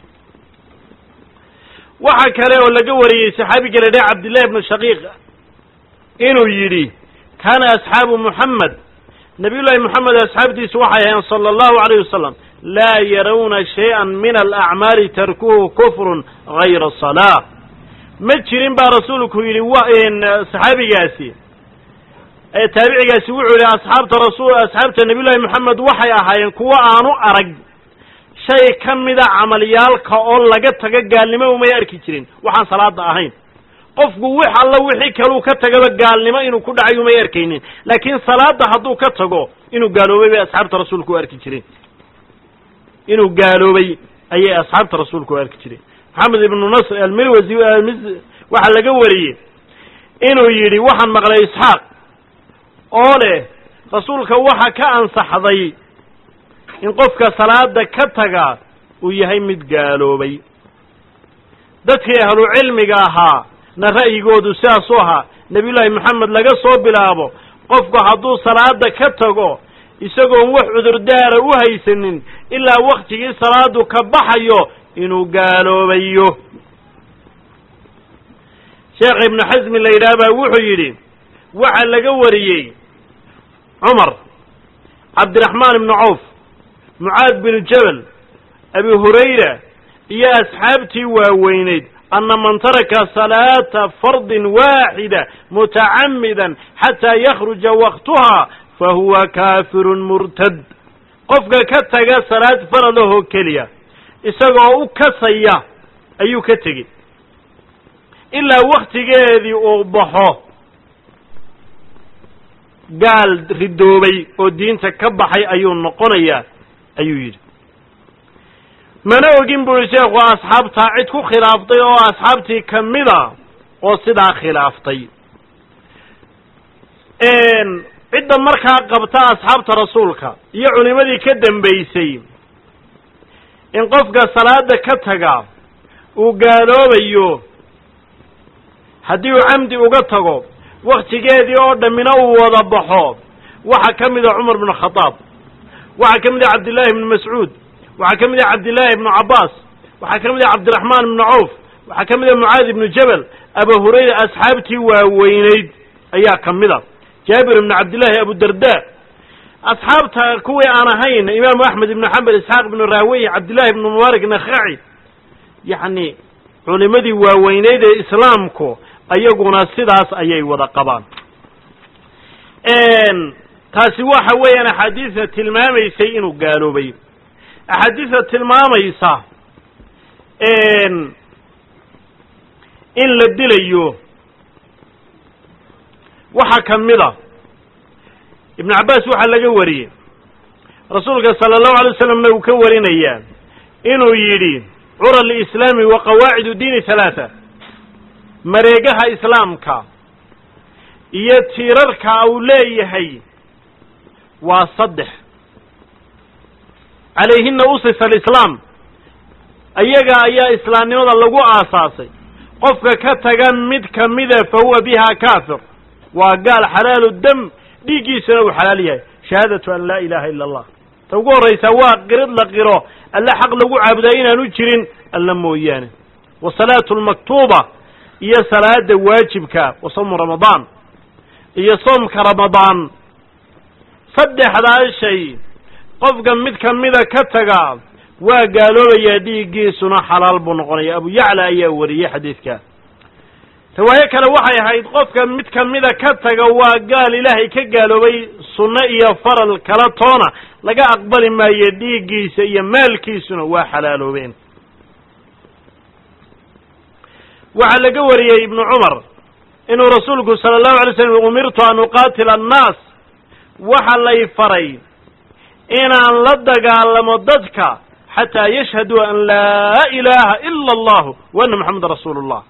waxaa kale oo laga wariyey saxaabiga la dhaha cabdillahi ibnu shaqiiq inuu yidhi kaana asxaabu muxamed nabiyullaahi moxamed asxaabtiisu waxay ahayn sala allahu alayh wasalam laa yarawna shay-an min alacmaali tarkuhu kufrun gayra salaa ma jirin baa rasuulku yidhi wa saxaabigaasi taabicigaasi wuxuu yidhi asxaabta rasul asxaabta nabiyullahi moxamed waxay ahaayeen kuwo aanu arag shay ka mida camalyaalka oo laga tago gaalnimo umay arki jirin waxaan salaada ahayn qofku wix alla wixii kaluu ka tagaba gaalnimo inuu ku dhacay umay arkaynin laakiin salaada hadduu ka tago inuu gaaloobay bay asxaabta rasuulku u arki jireen inuu gaaloobay ayay asxaabta rasuulku u arki jireen maxamed ibnu nasr almirwasi waxaa laga wariyey inuu yidhi waxaan maqlay isxaaq oo leh rasuulka waxa ka ansaxday in qofka salaada ka taga uu yahay mid gaaloobay dadkii ahlu cilmiga ahaa na ra'yigoodu sidaasuu ahaa nebiyullaahi moxamed laga soo bilaabo qofku hadduu salaada ka tago isagoon wax cudurdaara u haysanin ilaa waktigii salaadu ka baxayo inuu gaaloobayo sheekh ibnu xasmi la yidhaah baa wuxuu yidhi waxaa laga wariyey cumar cabdiraxmaan ibnu cawf mucaad binu jabal abi hurayra iyo asxaabtii waaweyneyd ana man taraka salaata fardin waaxida mutacamidan xataa yakhruja waktuha fahuwa kaafirun murtad qofka ka taga salaad faradahoo keliya isagoo u kasaya ayuu ka tegey ilaa waktigeedii uu baxo gaal ridoobay oo diinta ka baxay ayuu noqonayaa ayuu yidhi mana ogin buri sheekhu asxaabtaa cid ku khilaaftay oo asxaabtii ka mida oo sidaa khilaaftay cidda markaa qabta asxaabta rasuulka iyo culimadii ka dambaysay in qofka salaada ka taga uu gaaloobayo haddii uu camdi uga tago waktigeedii oo dhammina uu wada baxo waxaa ka mida cumar bnu khadaab waxaa ka mid ah cabdillaahi ibnu mascuud waxaa ka mid ah cabdillaahi ibnu cabbaas waxaa ka mid ah cabdiraxmaan ibnu cawf waxaa ka mid ah mucaad ibnu jabal abu hurayra asxaabtii waaweyneyd ayaa ka mid a jaabir ibnu cabdillaahi abudarda asxaabta kuwii aan ahayn imaamu axmed ibnu xambal isxaaq ibnu raawey cabdillahi ibnu mubaarak nakhaci yacni culimadii waaweyneyd ee islaamku ayaguna sidaas ayay wada qabaan taasi waxa weeyaan axaadiista tilmaamaysay inuu gaaloobay axaadiista tilmaamaysa in la dilayo waxaa ka mid a ibnu cabbaas waxaa laga wariyey rasuulka sala allahu alay waslamna uu ka warinayaa inuu yidhi cura lislaami wa qawaacidu diini halaata mareegaha islaamka iyo tiirarka uu leeyahay waa saddex calayhina usisa alislaam ayaga ayaa islaamnimada lagu aasaasay qofka ka taga mid ka mida fa huwa biha kaafir waa gaal xalaalu dam dhiiggiisuna uu xalaal yahay shahaadatu an laa ilaha ila allah ta ugu horraysaa waa qirid la qiro alle xaq lagu caabudaa inaanu jirin alla mooyaane wa salaatu lmaktuuba iyo salaada waajibka wa sawmu ramadaan iyo soomka ramadaan saddexdaa shay qofka mid ka mida ka taga waa gaaloobayaa dhiiggiisuna xalaal buu noqonaya abu yacla ayaa wariyey xadiidka riwaayo kale waxay ahayd qofka mid ka mida ka taga waa gaal ilaahay ka gaaloobay sunno iyo faral kala toona laga aqbali maayo dhiiggiisa iyo maalkiisuna waa xalaaloobeen waxaa laga wariyey ibnu cumar inuu rasuulku sala allahu alay slam umirtu an uqaatila annaas waxa lay faray inaan la dagaalamo dadka xataa yashhaduu an laa ilaaha ila allahu wa anna moxameda rasuulu llah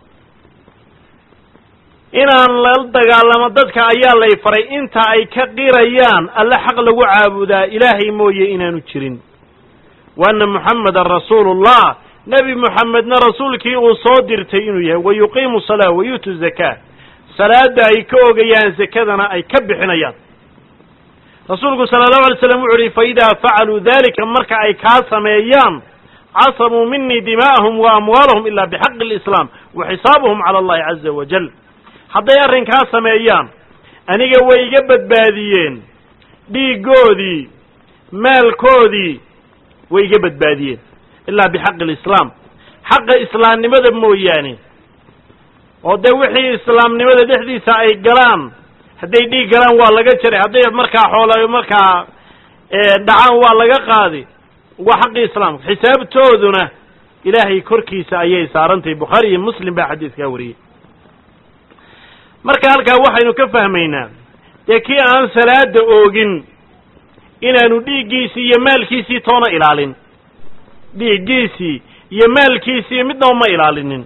inaan la dagaalamo dadka ayaa lay faray inta ay ka qirayaan alle xaq lagu caabudaa ilaahay mooye inaanu jirin wa anna moxamedan rasuulu llah nebi moxamedna rasuulkii uu soo dirtay inuu yahay wa yuqiimu salaa wa yuutu zakaa salaada ay ka ogayaan zakadana ay ka bixinayaan rasuulku sala allahu alay slam wuxu uhi fa idaa facaluu dalika marka ay kaa sameeyaan casabuu minii dimaa'ahum wa amwaalahum ila bixaqi alislaam wa xisaabuhum cala allahi caza wajal hadday arrinkaa sameeyaan aniga way iga badbaadiyeen dhiiggoodii maalkoodii way iga badbaadiyeen ilaa bixaqi alislaam xaqa islaamnimada mooyaane oo dee wixii islaamnimada dhexdiisa ay galaan hadday dhiig galaan waa laga jaray hadday markaa xoola markaa dhacaan waa laga qaadi waa xaqii islaamka xisaabtooduna ilaahay korkiisa ayay saarantahay bukhaari iyo muslim baa xadiiskaa wariyey marka halkaa waxaynu ka fahmaynaa dee kii aan salaada oogin inaanu dhiiggiisii iyo maalkiisii toona ilaalin dhiiggiisii iyo maalkiisii midnaba ma ilaalinin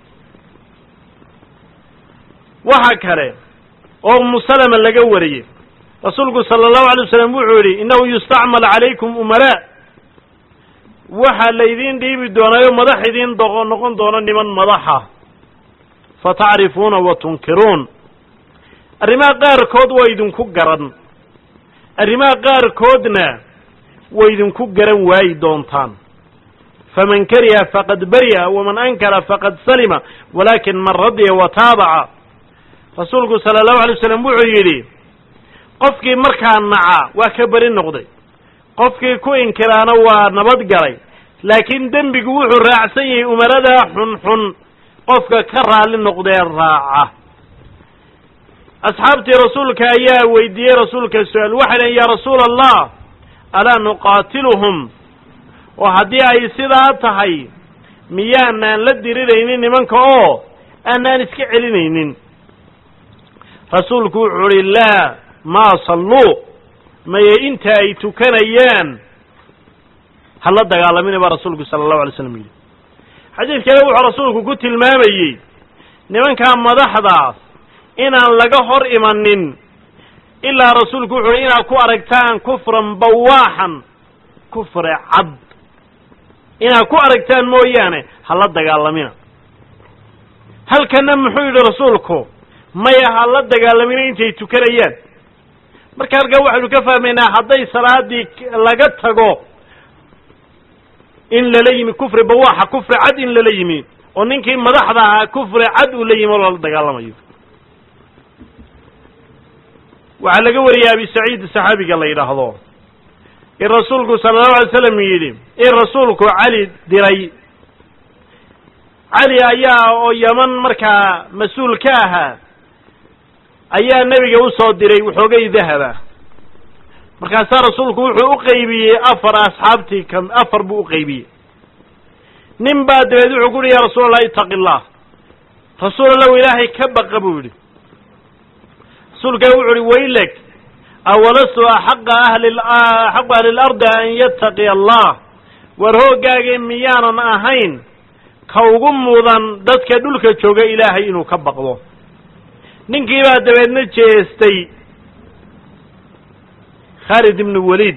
waxa kale oo umu salama laga wariyey rasuulku sala allahu alay wasalam wuxuu yidhi innahu yustacmal calaykum umaraa waxaa laydiin dhiibi doonaayo madax idiin do noqon doono niman madaxa fa tacrifuuna wa tunkiruun arrimaha qaarkood waa idinku garan arrimaha qaarkoodna way idinku garan waayi doontaan faman kariha faqad bari'a waman ankara faqad salima walaakin man radiya wa taabaca rasuulku sala allahu alay waslam wuxuu yidhi qofkii markaa naca waa ka beri noqday qofkii ku inkiraana waa nabad galay laakiin dembigu wuxuu raacsan yahay umaradaa xunxun qofka ka raalli noqdee raaca asxaabtii rasuulka ayaa weydiiyey rasuulka su-aal waxay dhaheen yaa rasuula allah alaa nuqaatiluhum oo haddii ay sidaa tahay miyaanaan la diriraynin nimanka oo aanaan iska celinaynin rasuulku wuxuu uhi laa maa salluu maye inta ay tukanayaan hala dagaalamina baa rasuulku sala allahu alay slam yidhi xadiid kale wuxuu rasuulku ku tilmaamayey nimankaa madaxdaas inaan laga hor imanin ilaa rasuulku wuxu uhi inaad ku aragtaan kufran bawaaxan kufre cad inaad ku aragtaan mooyaane hala dagaalamina halkana muxuu yidhi rasuulku maya hala dagaalamina intay tukanayaan marka halkaa waxaynu ka fahmaynaa hadday salaadii laga tago in lala yimi kufri bawaaxa kufri cad in lala yimi oo ninkii madaxda ahaa kufri cad uu la yimi oo lala dagaalamayo waxaa laga wariyay abi saciid saxaabiga la yidhaahdo in rasuulku sala allahu alay slam yidhi in rasuulku cali diray cali ayaa oo yaman markaa mas-uul ka ahaa ayaa nebiga usoo diray waxoogay dahaba markaasaa rasuulku wuxuu u qaybiyey afar asxaabtii ka afar buu u qaybiyey nin baa dabeed wuxuu ku uhi ya rasuul allah itaqi allah rasuul allahu ilaahay ka baqa buu yidhi rasuulkaa wuxu uhi waylek awalastu axaqa ahli axaqu ahli lardi an yattaqiya allah war hooggaagii miyaanan ahayn ka ugu mudan dadka dhulka jooga ilaahay inuu ka baqdo ninkii baa dabeedna jeestay khaalid ibnu waliid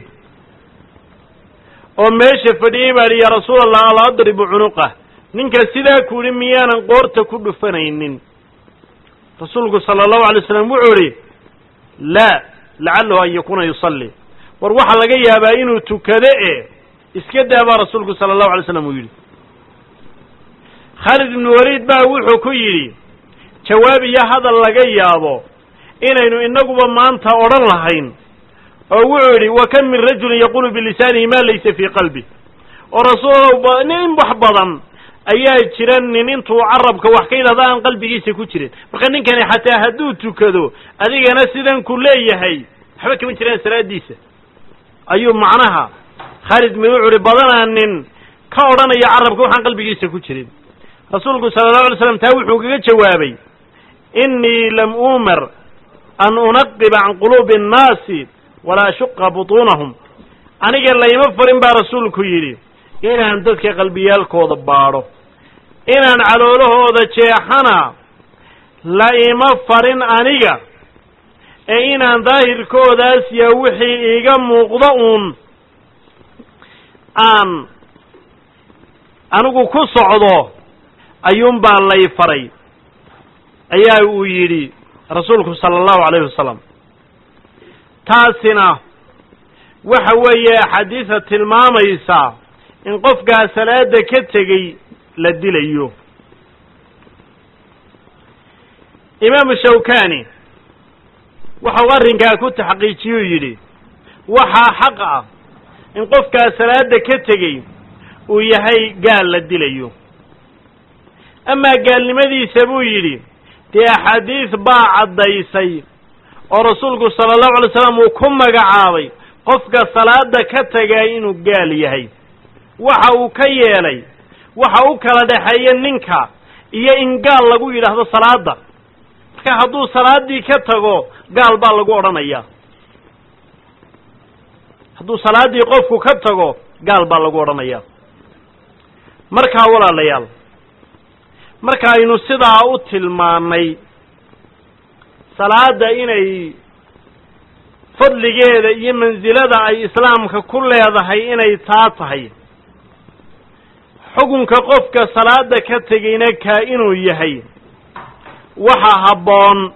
oo meesha fadhiyey baa idhi yaa rasuul allah ala adribu cunuqah ninka sidaa ku yidhi miyaanan qoorta ku dhufanaynin rasuulku sala allahu alay slam wuxuu idhi laa lacalahu an yakuuna yusalli war waxaa laga yaabaa inuu tukado e iska daa baa rasuulku sala allahu alay slam uu yidhi khaalid ibnu waliid baa wuxuu ku yidhi jawaab iyo hadal laga yaabo inaynu inaguba maanta odhan lahayn oo wuxuu yidhi wa kam min rajulin yaqulu bilisaanihi ma laysa fii qalbi oo rasuul nin wax badan ayaa jira nin intuu carabka wax ka yidhahda aan qalbigiisa ku jirin marka ninkani xataa hadduu tukado adigana sidan ku leeyahay waxba kama jiraan salaadiisa ayuu macnaha khaalid mi wuxu uhi badanaa nin ka odhanaya carabka waxaan qalbigiisa ku jirin rasuulku sala allahu alay slam taa wuxuu kaga jawaabay innii lam uumar an unaqiba can quluubi annaasi walaa ashuqa butuunahum aniga layma farin baa rasuulku yidhi inaan dadka qalbiyaalkooda baadho inaan caloolahooda jeexana la ima farin aniga ee inaan daahirkoodaas ya wixii iiga muuqdo uun aan anigu ku socdo ayuunbaa lay faray ayaa uu yidhi rasuulku sala allahu calayhi wasalam taasina waxa weeye axaadiisa tilmaamaysa in qofkaa salaada ka tegey la dilayo imaamu shawkani waxau arrinkaa ku taxqiijiyuu yidhi waxaa xaq ah in qofkaa salaada ka tegey uu yahay gaal la dilayo amaa gaalnimadiisa buu yidhi dee axaadiis baa caddaysay oo rasuulku sala allahu alay slam uu ku magacaabay qofka salaada ka tagaa inuu gaal yahay waxa uu ka yeelay waxa u kala dhexeeya ninka iyo in gaal lagu yidhaahdo salaada marka hadduu salaaddii ka tago gaal baa lagu odhanayaa hadduu salaaddii qofku ka tago gaal baa lagu odhanayaa markaa walaalayaal marka aynu sidaa u tilmaannay salaadda inay fadligeeda iyo mansilada ay islaamka ku leedahay inay taa tahay xukunka qofka salaada ka tegayna kaa inuu yahay waxa habboon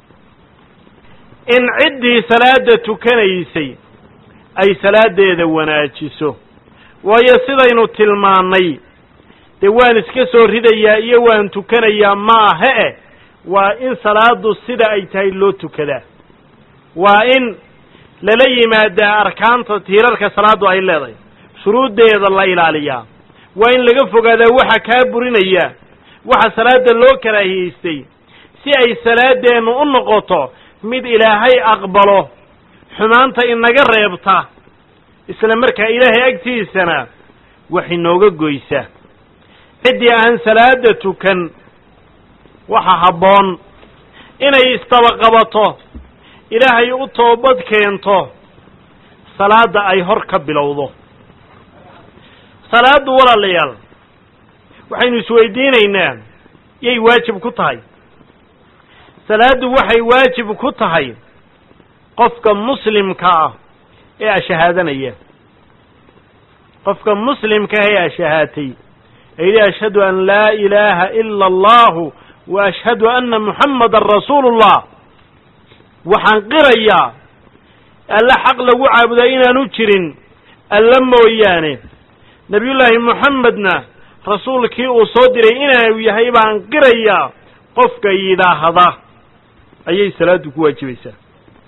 in ciddii salaada tukanaysay ay salaadeeda wanaajiso waayo sidaynu tilmaannay dee waan iska soo ridayaa iyo waan tukanayaa maaha eh waa in salaadu sida ay tahay loo tukadaa waa in lala yimaadaa arkaanta tiirarka salaaddu ay leedahay shuruuddeeda la ilaaliyaa waa in laga fogaadaa waxa kaa burinaya waxa salaada loo karaahiyeystay si ay salaadeennu u noqoto mid ilaahay aqbalo xumaanta inaga reebta isla markaa ilaahay agtiisana wax inooga goysa ciddii aan salaada tukan waxa habboon inay istabaqabato ilaahay u toobad keento salaadda ay hor ka bilowdo salaaddu walaalayaal waxaynu isweydiinaynaa yay waajib ku tahay salaaddu waxay waajib ku tahay qofka muslimka ah ee ashahaadanaya qofka muslimka ah ee ashahaatay ee yidhi ashhadu an laa ilaaha ila allahu wa ashhadu anna muxammadan rasuulu ullah waxaan qirayaa alle xaq lagu caabudaa inaanu jirin alle mooyaane nebiyullaahi moxamedna rasuulkii uu soo diray inaanu yahay baan qirayaa qofka yidhaahda ayay salaaddu ku waajibaysaa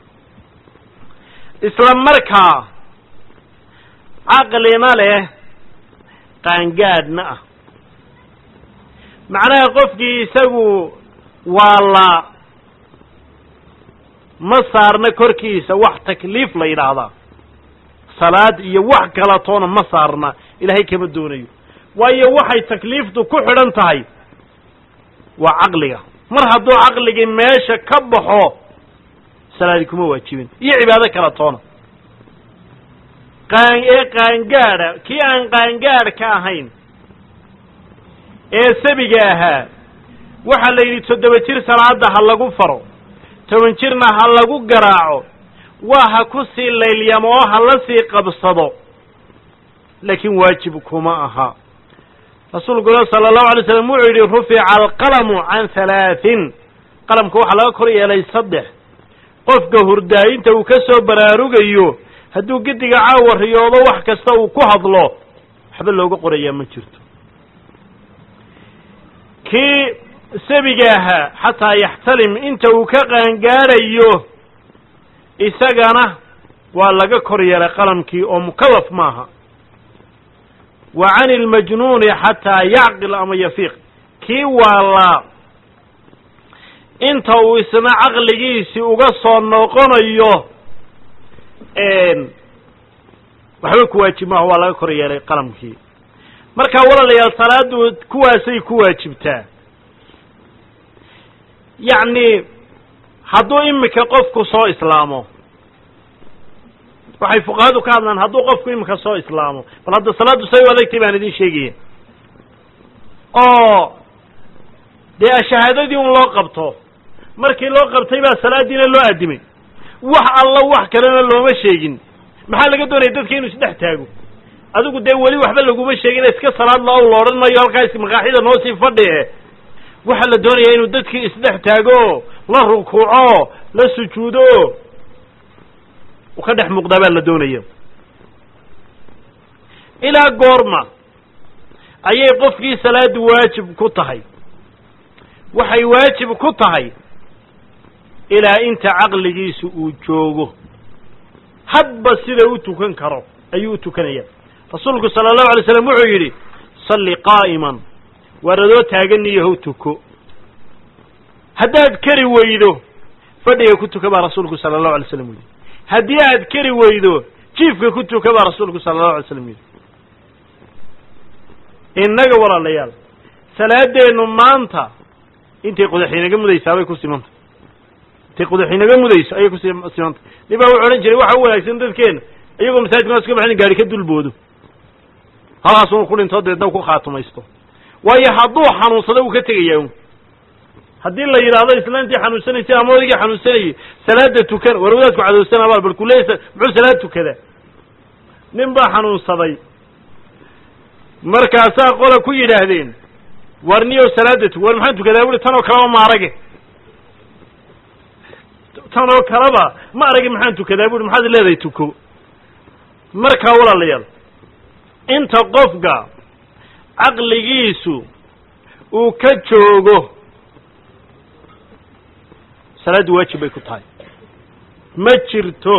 isla markaa caqlina leh qaangaadhna ah macnaha qofkii isagu waa la ma saarna korkiisa wax takliif la yidhaahdaa salaad iyo wax kala toona ma saarna ilaahay kama doonayo waayo waxay takliiftu ku xidhan tahay waa caqliga mar hadduu caqligii meesha ka baxo salaadi kuma waajibin iyo cibaado kala toona qaan ee qaangaadha kii aan qaangaadhka ahayn ee sabiga ahaa waxaa la yidhi toddoba jir salaada ha lagu faro toban jirna ha lagu garaaco waa ha ku sii laylyamo oo ha la sii qabsado laakiin waajib kuma aha rasuulkuna sala allahu alay slam wuxuu yidhi rufica alqalamu can halaatin qalamka waxaa laga kor yeelay saddex qofka hurdaayinta uu ka soo baraarugayo hadduu gediga caawa riyoodo wax kasta uu ku hadlo waxba looga qorayaa ma jirto kii sabiga ahaa xataa yaxtalim inta uu ka qaangaadhayo isagana waa laga kor yeelay qalamkii oo mukallaf maaha wa cani ilmajnuuni xataa yacqil ama yafiiq kii waalaa inta uu isna caqligiisii uga soo noqonayo waxba ku waajib maaha waa laga kor yeelay qalamkii marka walaalayaal salaadu kuwaasay ku waajibtaa yacni hadduu imika qofku soo islaamo waxay fuqahadu ka hadlaan hadduu qofku imika soo islaamo bal hadda salaaddu say u adagtay baan idin sheegaya oo dee shahaadadii un loo qabto markii loo qabtay baa salaadiina loo addimay wax alla wax kalena looma sheegin maxaa laga doonaya dadka inuu isdhex taago adigu dee weli waxba laguma sheegin iska salaad loo la odhan mayo halkaas maqaaxida noo sii fadhi waxaa la doonayaa inuu dadkii isdhex taago la rukuuco la sujuudo u ka dhex muuqdaa baa la doonaya ilaa goorma ayay qofkii salaadu waajib ku tahay waxay waajib ku tahay ilaa inta caqligiisu uu joogo hadba sida u tukan karo ayuu u tukanaya rasuulku sala allahu alay slam wuxuu yidhi salli qaa'iman waar adoo taaganiyahow tuko haddaad kari weydo fadhiga ku tuka baa rasuulku sala allahu alay slam yidhi haddii aad kari weydo jiifka ku tuka baa rasuulku sala allahu alay slam yidhi innaga walaalayaal salaadeennu maanta intay qodax inaga mudaysaa bay ku simanta intay qodax inaga mudayso ayay ku simanta nin baa wuxu odhan jiray waxa u wanaagsan dadkeena iyagoo masaajidka naas ka baxin gaari ka dulboodo halkaas unu ku dhinto deedna u ku khaatumaysto waayo hadduu xanuunsado uu ka tegayaa un haddii la yidhaahdo islaantii xanuunsanaysay ama odaygii xanuunsanayay salaada tukan war wadaadku cadowsan abaal bal kuleysa muxuu salaad tukadaa nin baa xanuunsaday markaasaa qola ku yidhaahdeen war niyow salaada tu war maxaan tukadaa buri tan oo kaleba ma arage tan oo kaleba ma arage maxaan tukadaa buri maxaad leedahay tuko markaa walaalayaal inta qofka caqligiisu uu ka joogo salaaddu waajib bay ku tahay ma jirto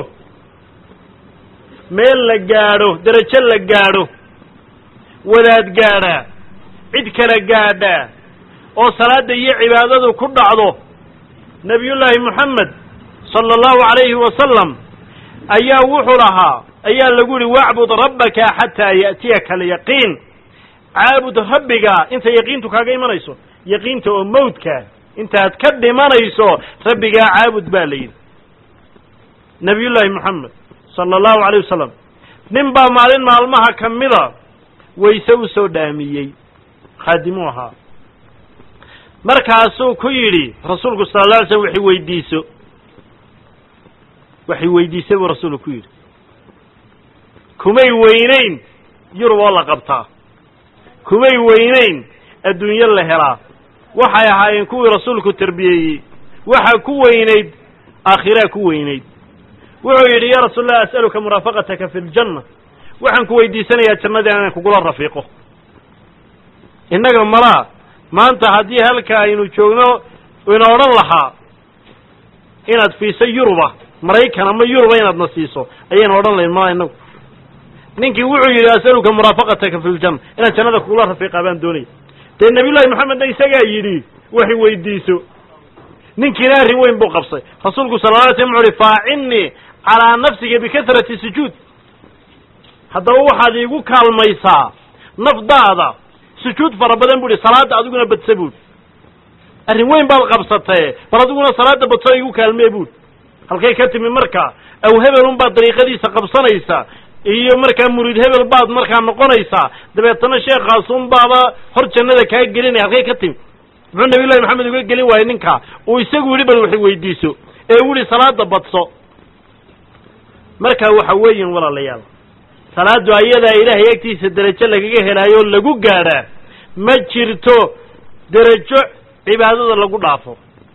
meel la gaadho derajo la gaadho wadaad gaadhaa cid kala gaadhaa oo salaadda iyo cibaadadu ku dhacdo nebiyullaahi moxamed sala allahu calayhi wasalam ayaa wuxuu lahaa ayaa lagu yihi wacbud rabbaka xataa ya'tiyaka alyaqiin caabud rabbiga inta yaqiintu kaaga imanayso yaqiinta oo mawdka intaad ka dhimanayso rabbigaa caabud baa la yidhi nebiyullaahi moxamed sala allahu alayh wasalam nin baa maalin maalmaha ka mida wayse u soo dhaamiyey khaadimuu ahaa markaasuu ku yidhi rasuulku sala alla alay slam waxay weydiiso waxay weydiisay buu rasuulku ku yidhi kumay weynayn yurub oo la qabtaa kumay weynayn adduunyo la helaa waxay ahaayeen kuwii rasuulku terbiyeeyey waxaa ku weynayd aakhiraa ku weynayd wuxuu yidhi ya rasuul allah as'aluka muraafaqataka fi ljanna waxaan ku weydiisanayaa jannadii inaan kugula rafiiqo innaga malaa maanta haddii halka aynu joogno ina odhan lahaa inaad fiiso yuruba maraykan ama yuruba inaadna siiso ayaynu odhan lahayn malaa inagu ninkii wuxuu yidhi as'aluka muraafaqataka fi ljanna inaan jannada kugula rafiiqaa baan doonaya dee nabiyullahi moxamedna isagaa yidhi waxay weydiiso ninkiina arrin weyn buu qabsay rasuulku sala la alay slam wuxu uhi faacinnii calaa nafsiga bikasrati sujuud haddaba waxaad iigu kaalmaysaa nafdaada sujuud fara badan bu ihi salaadda adiguna badsa buuhi arrin weyn baad qabsatee bal adiguna salaadda badso igu kaalmee buuhi halkay ka timi markaa aw hebelun baad dariiqadiisa qabsanaysaa iyo markaa muriid hebel baad markaa noqonaysaa dabeetana sheekaasun baaba hor jannada kaa gelinaya halkay ka timi muxuu nabiyullahi maxamed uga gelin waayey ninkaa uu isagu yidhi bal waxay weydiiso ee u yihi salaada badso markaa waxa weeyin walaalayaal salaaddu ayadaa ilaahay agtiisa derajo lagaga helaayo lagu gaadhaa ma jirto derajo cibaadada lagu dhaafo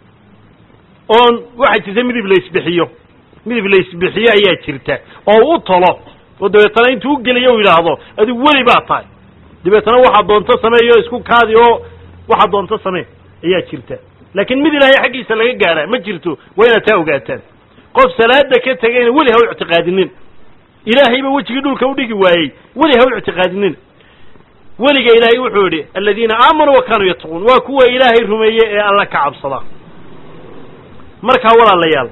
oon waxaa jirta midib la isbixiyo midib la isbixiyo ayaa jirta oo u tolo oo dabeetana intuu u geliyo u yidhaahdo adigu weli baa tahay dabeetana waxaad doonto sameeyo isku kaadi oo waxaad doonto samee ayaa jirta laakiin mid ilaahay xaggiisa laga gaadhaa ma jirto waa inaad taa ogaataan qof salaada ka tegayna weli ha u ictiqaadinin ilaahayba wejigii dhulka u dhigi waayey weli ha u ictiqaadinin weliga ilaahay wuxuu yidhi aladiina aamanuu wa kaanuu yattaquun waa kuwa ilaahay rumeeye ee alla ka cabsada markaa walaalayaal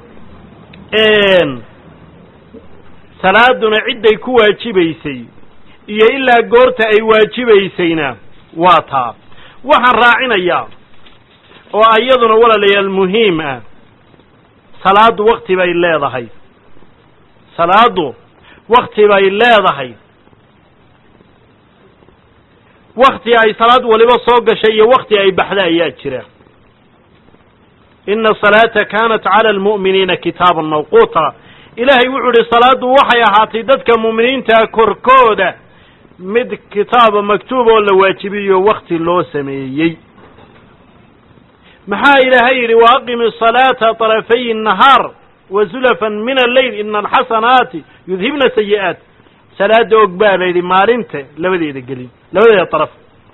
salaaduna cidday ku waajibaysay iyo ilaa goorta ay waajibaysayna waa taa waxaan raacinayaa oo iyaduna walaalayaal muhiim ah salaaddu wakti bay leedahay salaaddu wakti bay leedahay wakti ay salaad waliba soo gashay iyo wakti ay baxda ayaa jira ina asalaata kaanat cala almu'miniina kitaaban mawquuta ilaahay wuxuu idhi salaaddu waxay ahaatay dadka mu'miniintaa korkooda mid kitaaba maktuub oo la waajibiyo wakti loo sameeyey maxaa ilaahay yidhi wa aqimi asalaata طarafay الnahaar wa zulafan min alleyl ina alxasanaati yudhibna sayi'aat salaada og baa la yidhi maalinta labadeeda gelin labadeeda daraf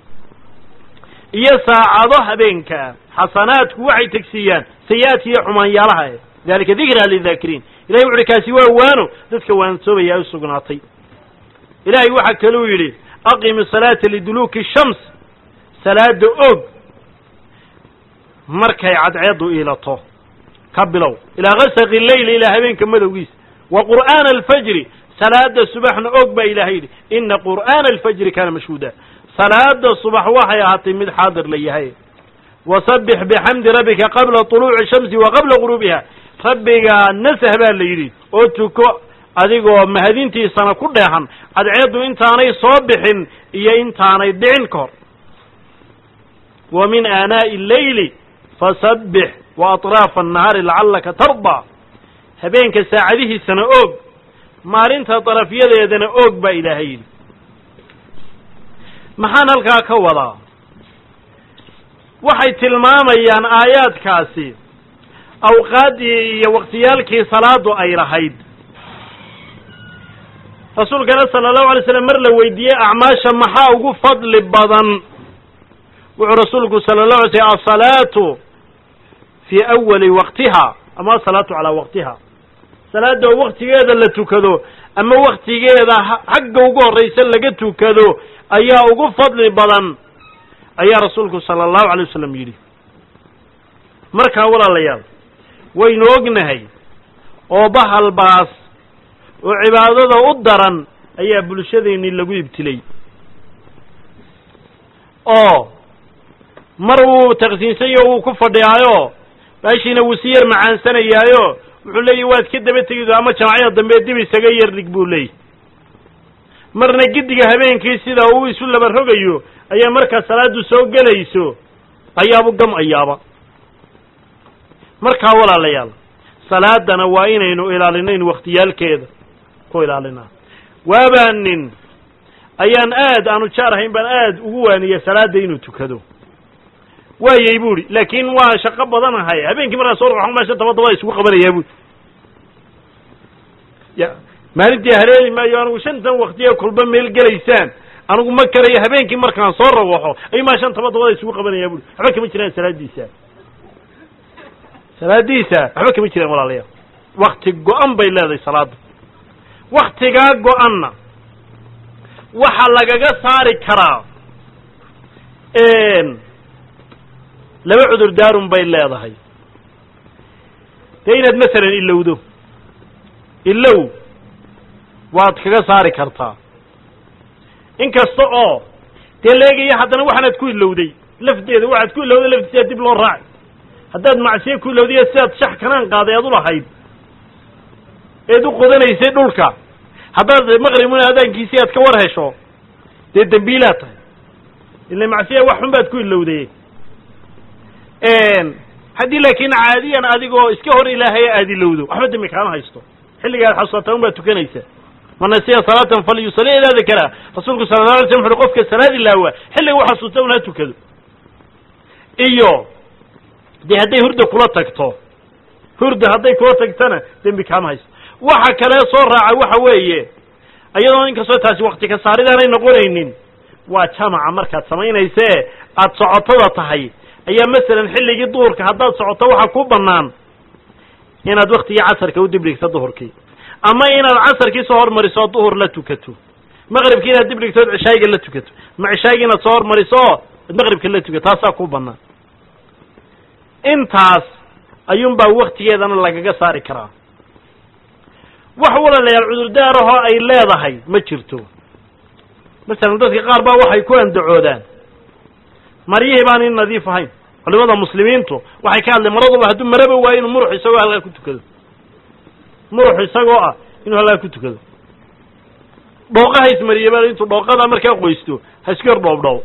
iyo saacado habeenkaa xasanaadku waxay tegsiiyaan sayi-aadka iyo xumaanyaalaha dalika dikraa lidaakiriin ilahay wuxu uhi kaasi waa waano dadka waansoobaya u sugnaatay ilaahay waxaa kaluu yidhi aqimi salaata liduluuki shams salaada og markay cadceeddu iilato ka bilow ilaa gasaqi leyli ilaa habeenka madowgiisa wa qur'aana alfajri salaada subaxna og baa ilahay yidhi ina qur'aana alfajri kaana mashhuuda salaada subax waxay ahaatay mid xaadir la yahay wasabbix bixamdi rabbika qabla طuluuci shamsi wa qabla guruubiha rabbigaa nasah baa la yidhi oo tuko adigoo mahadintiisana ku dheehan cadceeddu intaanay soo bixin iyo intaanay dhicin ka hor wa min aanaa'i alleyli fasabbix wa aطraafa annahaari lacallaka tardaa habeenka saacadihiisana oog maalinta darafyadeedana oog baa ilaahay yidhi maxaan halkaa ka wadaa waxay tilmaamayaan aayaadkaasi awqaaddii iyo waqtiyaalkii salaadu ay lahayd rasuulkana sala allahu alay slam mar la weydiiyey acmaasha maxaa ugu fadli badan wuxuu rasuulku sala allahu alay slm asalaatu fii awali waqtiha ama asalaatu calaa waqtiha salaada oo waktigeeda la tukado ama waktigeeda xagga ugu horraysa laga tukado ayaa ugu fadli badan ayaa rasuulku sala allahu alay wasalam yidhi markaa walaalayaal waynu ognahay oo bahal baas oo cibaadada u daran ayaa bulshadeennii lagu ibtilay oo mar wuu taqsiinsanyo wuu ku fadhiyaayo baashiina wuu si yar macaansanayaayo wuxuu leeyahy waad ka daba tegido ama jamacyada dambe dib isaga yar dhig buu leeyay marna giddiga habeenkii sida uu isu laba rogayo ayaa markaa salaaddu soo gelayso ayaabu gam ayaaba markaa walaalayaal salaadana waa inaynu ilaalinayn wakhtiyaalkeeda ku ilaalinaa waabaa nin ayaan aad aanu jaar ahayn baan aad ugu waaniya salaadda inuu tukado waayey bu ihi laakiin waa shaqo badanahay habeenkii markaa soo roxo meesha daba dabada isugu qabanayaa bui ya maalintii haleeli maayo anigu shantan waktiya kulba meel gelaysaan anigu ma karayo habeenkii markaan soo rawaxo ayuu maa shan taba dabada isugu qabanayaa bui waxba kama jiraan salaadiisa salaadiisa waxba kama jiraan walaalayaal wakti go-an bay leedahay salaadda waktigaa go-anna waxaa lagaga saari karaa laba cudur daarun bay leedahay dee inaad masalan ilowdo ilow waad kaga saari kartaa in kasta oo dee leegaya haddana waxaanaad ku ilowday lafteeda waxaad ku ilowday laftiisa dib loo raaci haddaad macsiye ku ilowday sidaad shax kanaan qaaday aad ulahayd eed u qodanaysay dhulka haddaad maqribuna adaankiisii aad ka war hesho dee dembiilaad tahay ila macsiya wax xun baad ku ilowday haddii laakiin caadiyan adigoo iska hor ilaahaya aad ilowdo waxba dembi kaama haysto xilligaad xasuusataa un baad tukanaysa man nasiya salaatan falyusali idaa dakara rasuulku sala la alay slam wuxu qofka salaad ilaawa xilliga u xasuusta un ha tukado iyo dee hadday hurda kula tagto hurda hadday kula tagtana dembi kaama haysto waxa kale soo raaca waxa weeye iyadoo inkastoo taasi wakti ka saaridaanay noqonaynin waa jamaca markaad samaynayse aad socotada tahay ayaa masalan xilligii duhurka haddaad socoto waxaa ku bannaan inaad waktigii casarka u dibdhigto duhurkii ama inaad casarkii soo hormariso oo duhur la tukato maqribkii inaad dibdhigto od cishaayiga la tukato ma cishaayiga inaad soo hormariso oo ad maqribka la tukato taasaa ku bannaan intaas ayuunbaa waktigeedana lagaga saari karaa wax walaalayaal cudurdaarahoo ay leedahay ma jirto masalan dadka qaar baa waxay ku andacoodaan maryihii baan in nadiif ahayn culimada muslimiintu waxay ka hadleen maraduba hadduu maraba waayo inuu murux isagoo halkaa ku tukado murux isagoo ah inuu halkaa ku tukado dhooqa ha ismariye ba intuu dhooqada markaa qoysto ha iska hor dhoobdhoob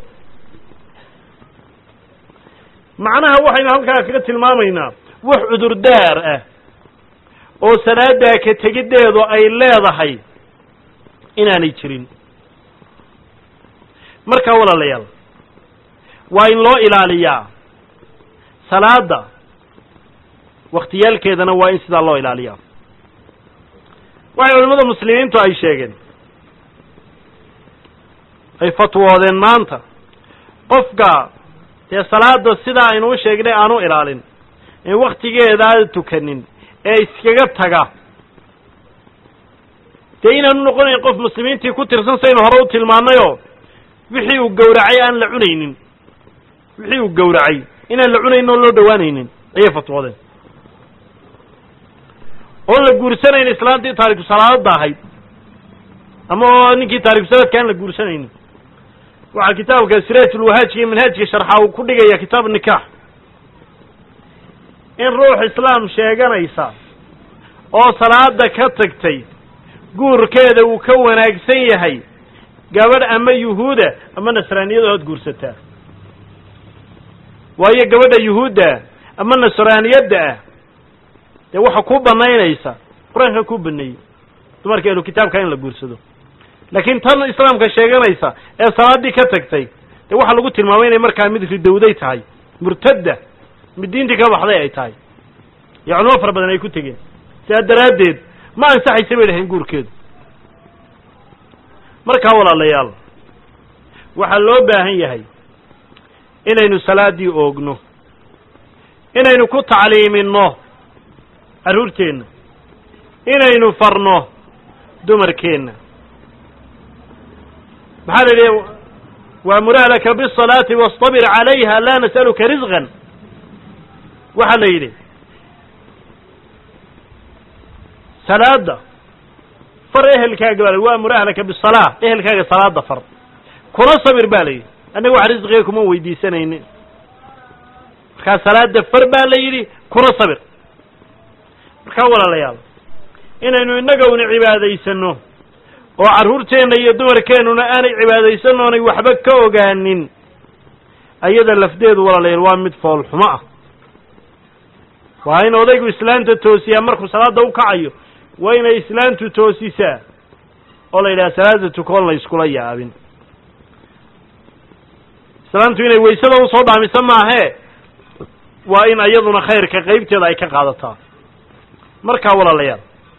macnaha waxaynu halkaa kaga tilmaamaynaa wax cudurdaar ah oo salaadaa ka tegiddeedu ay leedahay inaanay jirin markaa walaalayaal waa in loo ilaaliyaa salaada wakhtiyaalkeedana waa in sidaa loo ilaaliyaa waxay culimmada muslimiintu ay sheegeen ay fatwoodeen maanta qofka dee salaada sidaa aynuu sheegnay aanu ilaalin in waktigeedaa tukanin ee iskaga taga dee inaanu noqonayn qof muslimiintii ku tirsan saynu hore u tilmaannayoo wixii uu gowracay aan la cunaynin wixii uu gowracay inaan la cunaynin oo loo dhowaanaynin ayay fatwoodeen oon la guursanayn islaantii taariku salaadada ahayd ama oo ninkii taariku salaadka aan la guursanaynin waxaa kitaabka siraajulwahaajka iyo manhaajka sharxa uu ku dhigaya kitaab nikaax in ruux islaam sheeganaysa oo salaada ka tagtay guurkeeda uu ka wanaagsan yahay gabadh ama yuhuuda ama nasraaniyada ood guursataa waayo gabadha yuhuudda ama nasraaniyadda ah dee waxa ku banaynaysa qur-aanka ku baneeyey dumarka ehlu kitaabka in la guursado laakiin tan islaamka sheeganaysa ee salaaddii ka tagtay dee waxaa lagu tilmaamay inay markaa mid ridowday tahay murtadda mid diintii ka baxday ay tahay iyo culimo fara badan ay ku tegeen sidaa daraaddeed ma ansaxaysa bay dhahayn guurkeedu markaa walaalayaal waxaa loo baahan yahay inaynu salaaddii oogno inaynu ku tacliiminno carruurteenna inaynu farno dumarkeenna maxaa la yidhi waamur ahlaka biالصalaati wastabir calayha laa nas'aluka risqan waxaa la yidhi salaada far ehelkaaga baa waamur ahlaka bisalaa ehelkaaga salaada far kuna sabir ba la yidhi annaga wax risqiga kuma weydiisanaynin markaa salaada far baa la yidhi kuna sabir markaa walaalayaal inaynu innaga una cibaadaysano oo carruurteenna iyo dumarkeennuna aanay cibaadaysan oonay waxba ka ogaanin ayada lafdeedu walaalayaal waa mid foolxumo ah waa in odaygu islaanta toosiyaa markuu salaada u kacayo waa inay islaantu toosisaa oo la yidhaha salaada tukoon la yskula yaabin islaantu inay waysada usoo dhaamisa maahee waa in iyaduna khayrka qaybteeda ay ka qaadataa markaa walaalayaal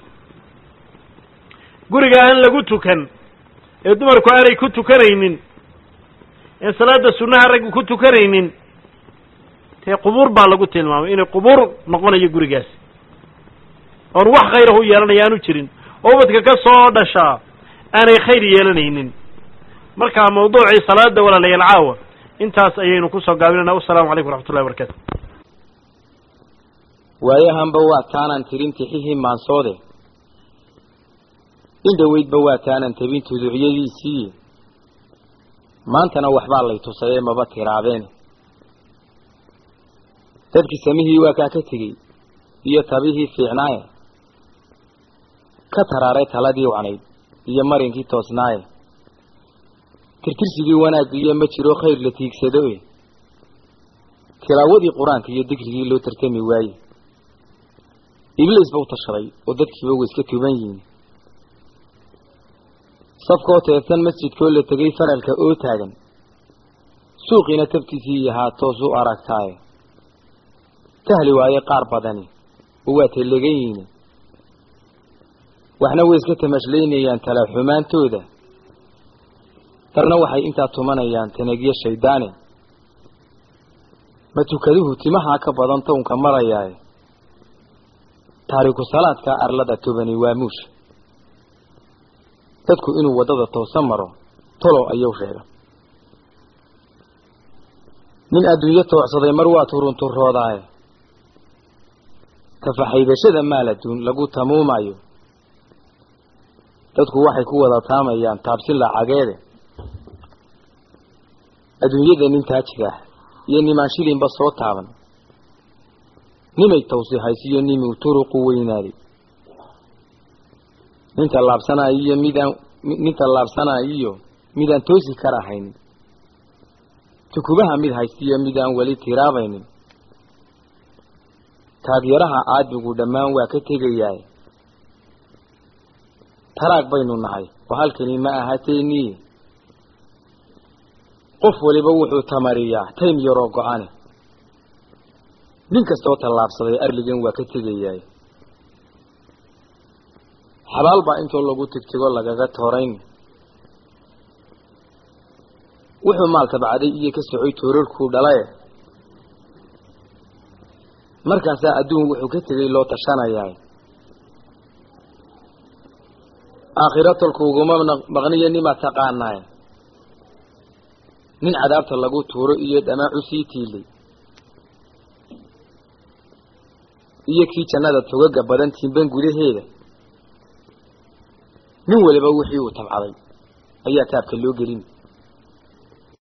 guriga aan lagu tukan ee dumarku aanay ku tukanaynin ee salaada sunnaha raggu ku tukanaynin dee qubuur baa lagu tilmaamay inay qubuur noqonayo gurigaasi oon wax khayrahu yeelanaya aanu jirin oo ubadka ka soo dhashaa aanay khayr yeelanaynin markaa mawduucii salaada walaalayaal caawa intaas ayaynu kusoo gaabinayna wasalaamu calaykum waraxmatullahi barakaatu waayahanba waa taanaan tirin tixihii maansoode in dhoweydba waa taanaan tabin tuduucyadiisii maantana waxbaa lay tusayee maba tiraabeene dadkii samihii waa kaa ka tegey iyo tabihii fiicnaaye ka taraaray taladii wacnayd iyo marinkii toosnaaye tirtirsigii wanaaggiiyo ma jiro khayr la tiigsado e tilaawadii qur-aanka iyo dikrigii loo tartami waaye ibliis ba u tashaday oo dadkiiba way iska tuban yihiin safkoo teedsan masjidkoo la tegay faralka oo taagan suuqiina tabtiisii yahaa toos u aragtaaye tahli waaye qaar badani oo waa telegan yihiin waxna way iska tamashlaynayaan tala xumaantooda darna waxay intaa tumanayaan tanagyo shayddaane ma tukaduhu timahaa ka badan townka marayaaye taariku salaadka arlada tobani waa muusha dadku inuu waddada toosan maro tolo ayuu sheega nin adduunyo toocsaday mar waa turunturoodaaye tafaxaydashada maal adduun lagu tamuumayo dadku waxay ku wada taamayaan taabsi lacageede adduunyada nin taajigaah iyo nimaan shilinba soo taaban nimay tawsi haysiyo nimuu turuqu weynaaday ninta laabsanaayo iyo midaan ninta laabsanaayo iyo midaan toosi karahaynin tukubaha mid haystiyo midaan weli tiraabaynin taagyaraha caadigu dhammaan waa ka tegayaay taraag baynu nahay oo halkani ma ahateeniye qof waliba wuxuu tamariyaa taym yaroo go-ane nin kastaoo tallaabsaday arligan waa ka tegayaay xabaal baa intoo lagu tigtigo lagaga toorayn wuxuu maalka bacday iyo ka socoy toorarkuu dhalaye markaasaa adduun wuxuu ka tegay loo tashanayaa aakhiro tolkuuguma maqniyo nimaa taqaanaaye nin cadaabta lagu tuuro iyo dhamaacu sii tiilay iyo kii jannada togaga badan tiimban gudaheeda nin waliba wixii uu tabcaday ayaa taabka loo gelin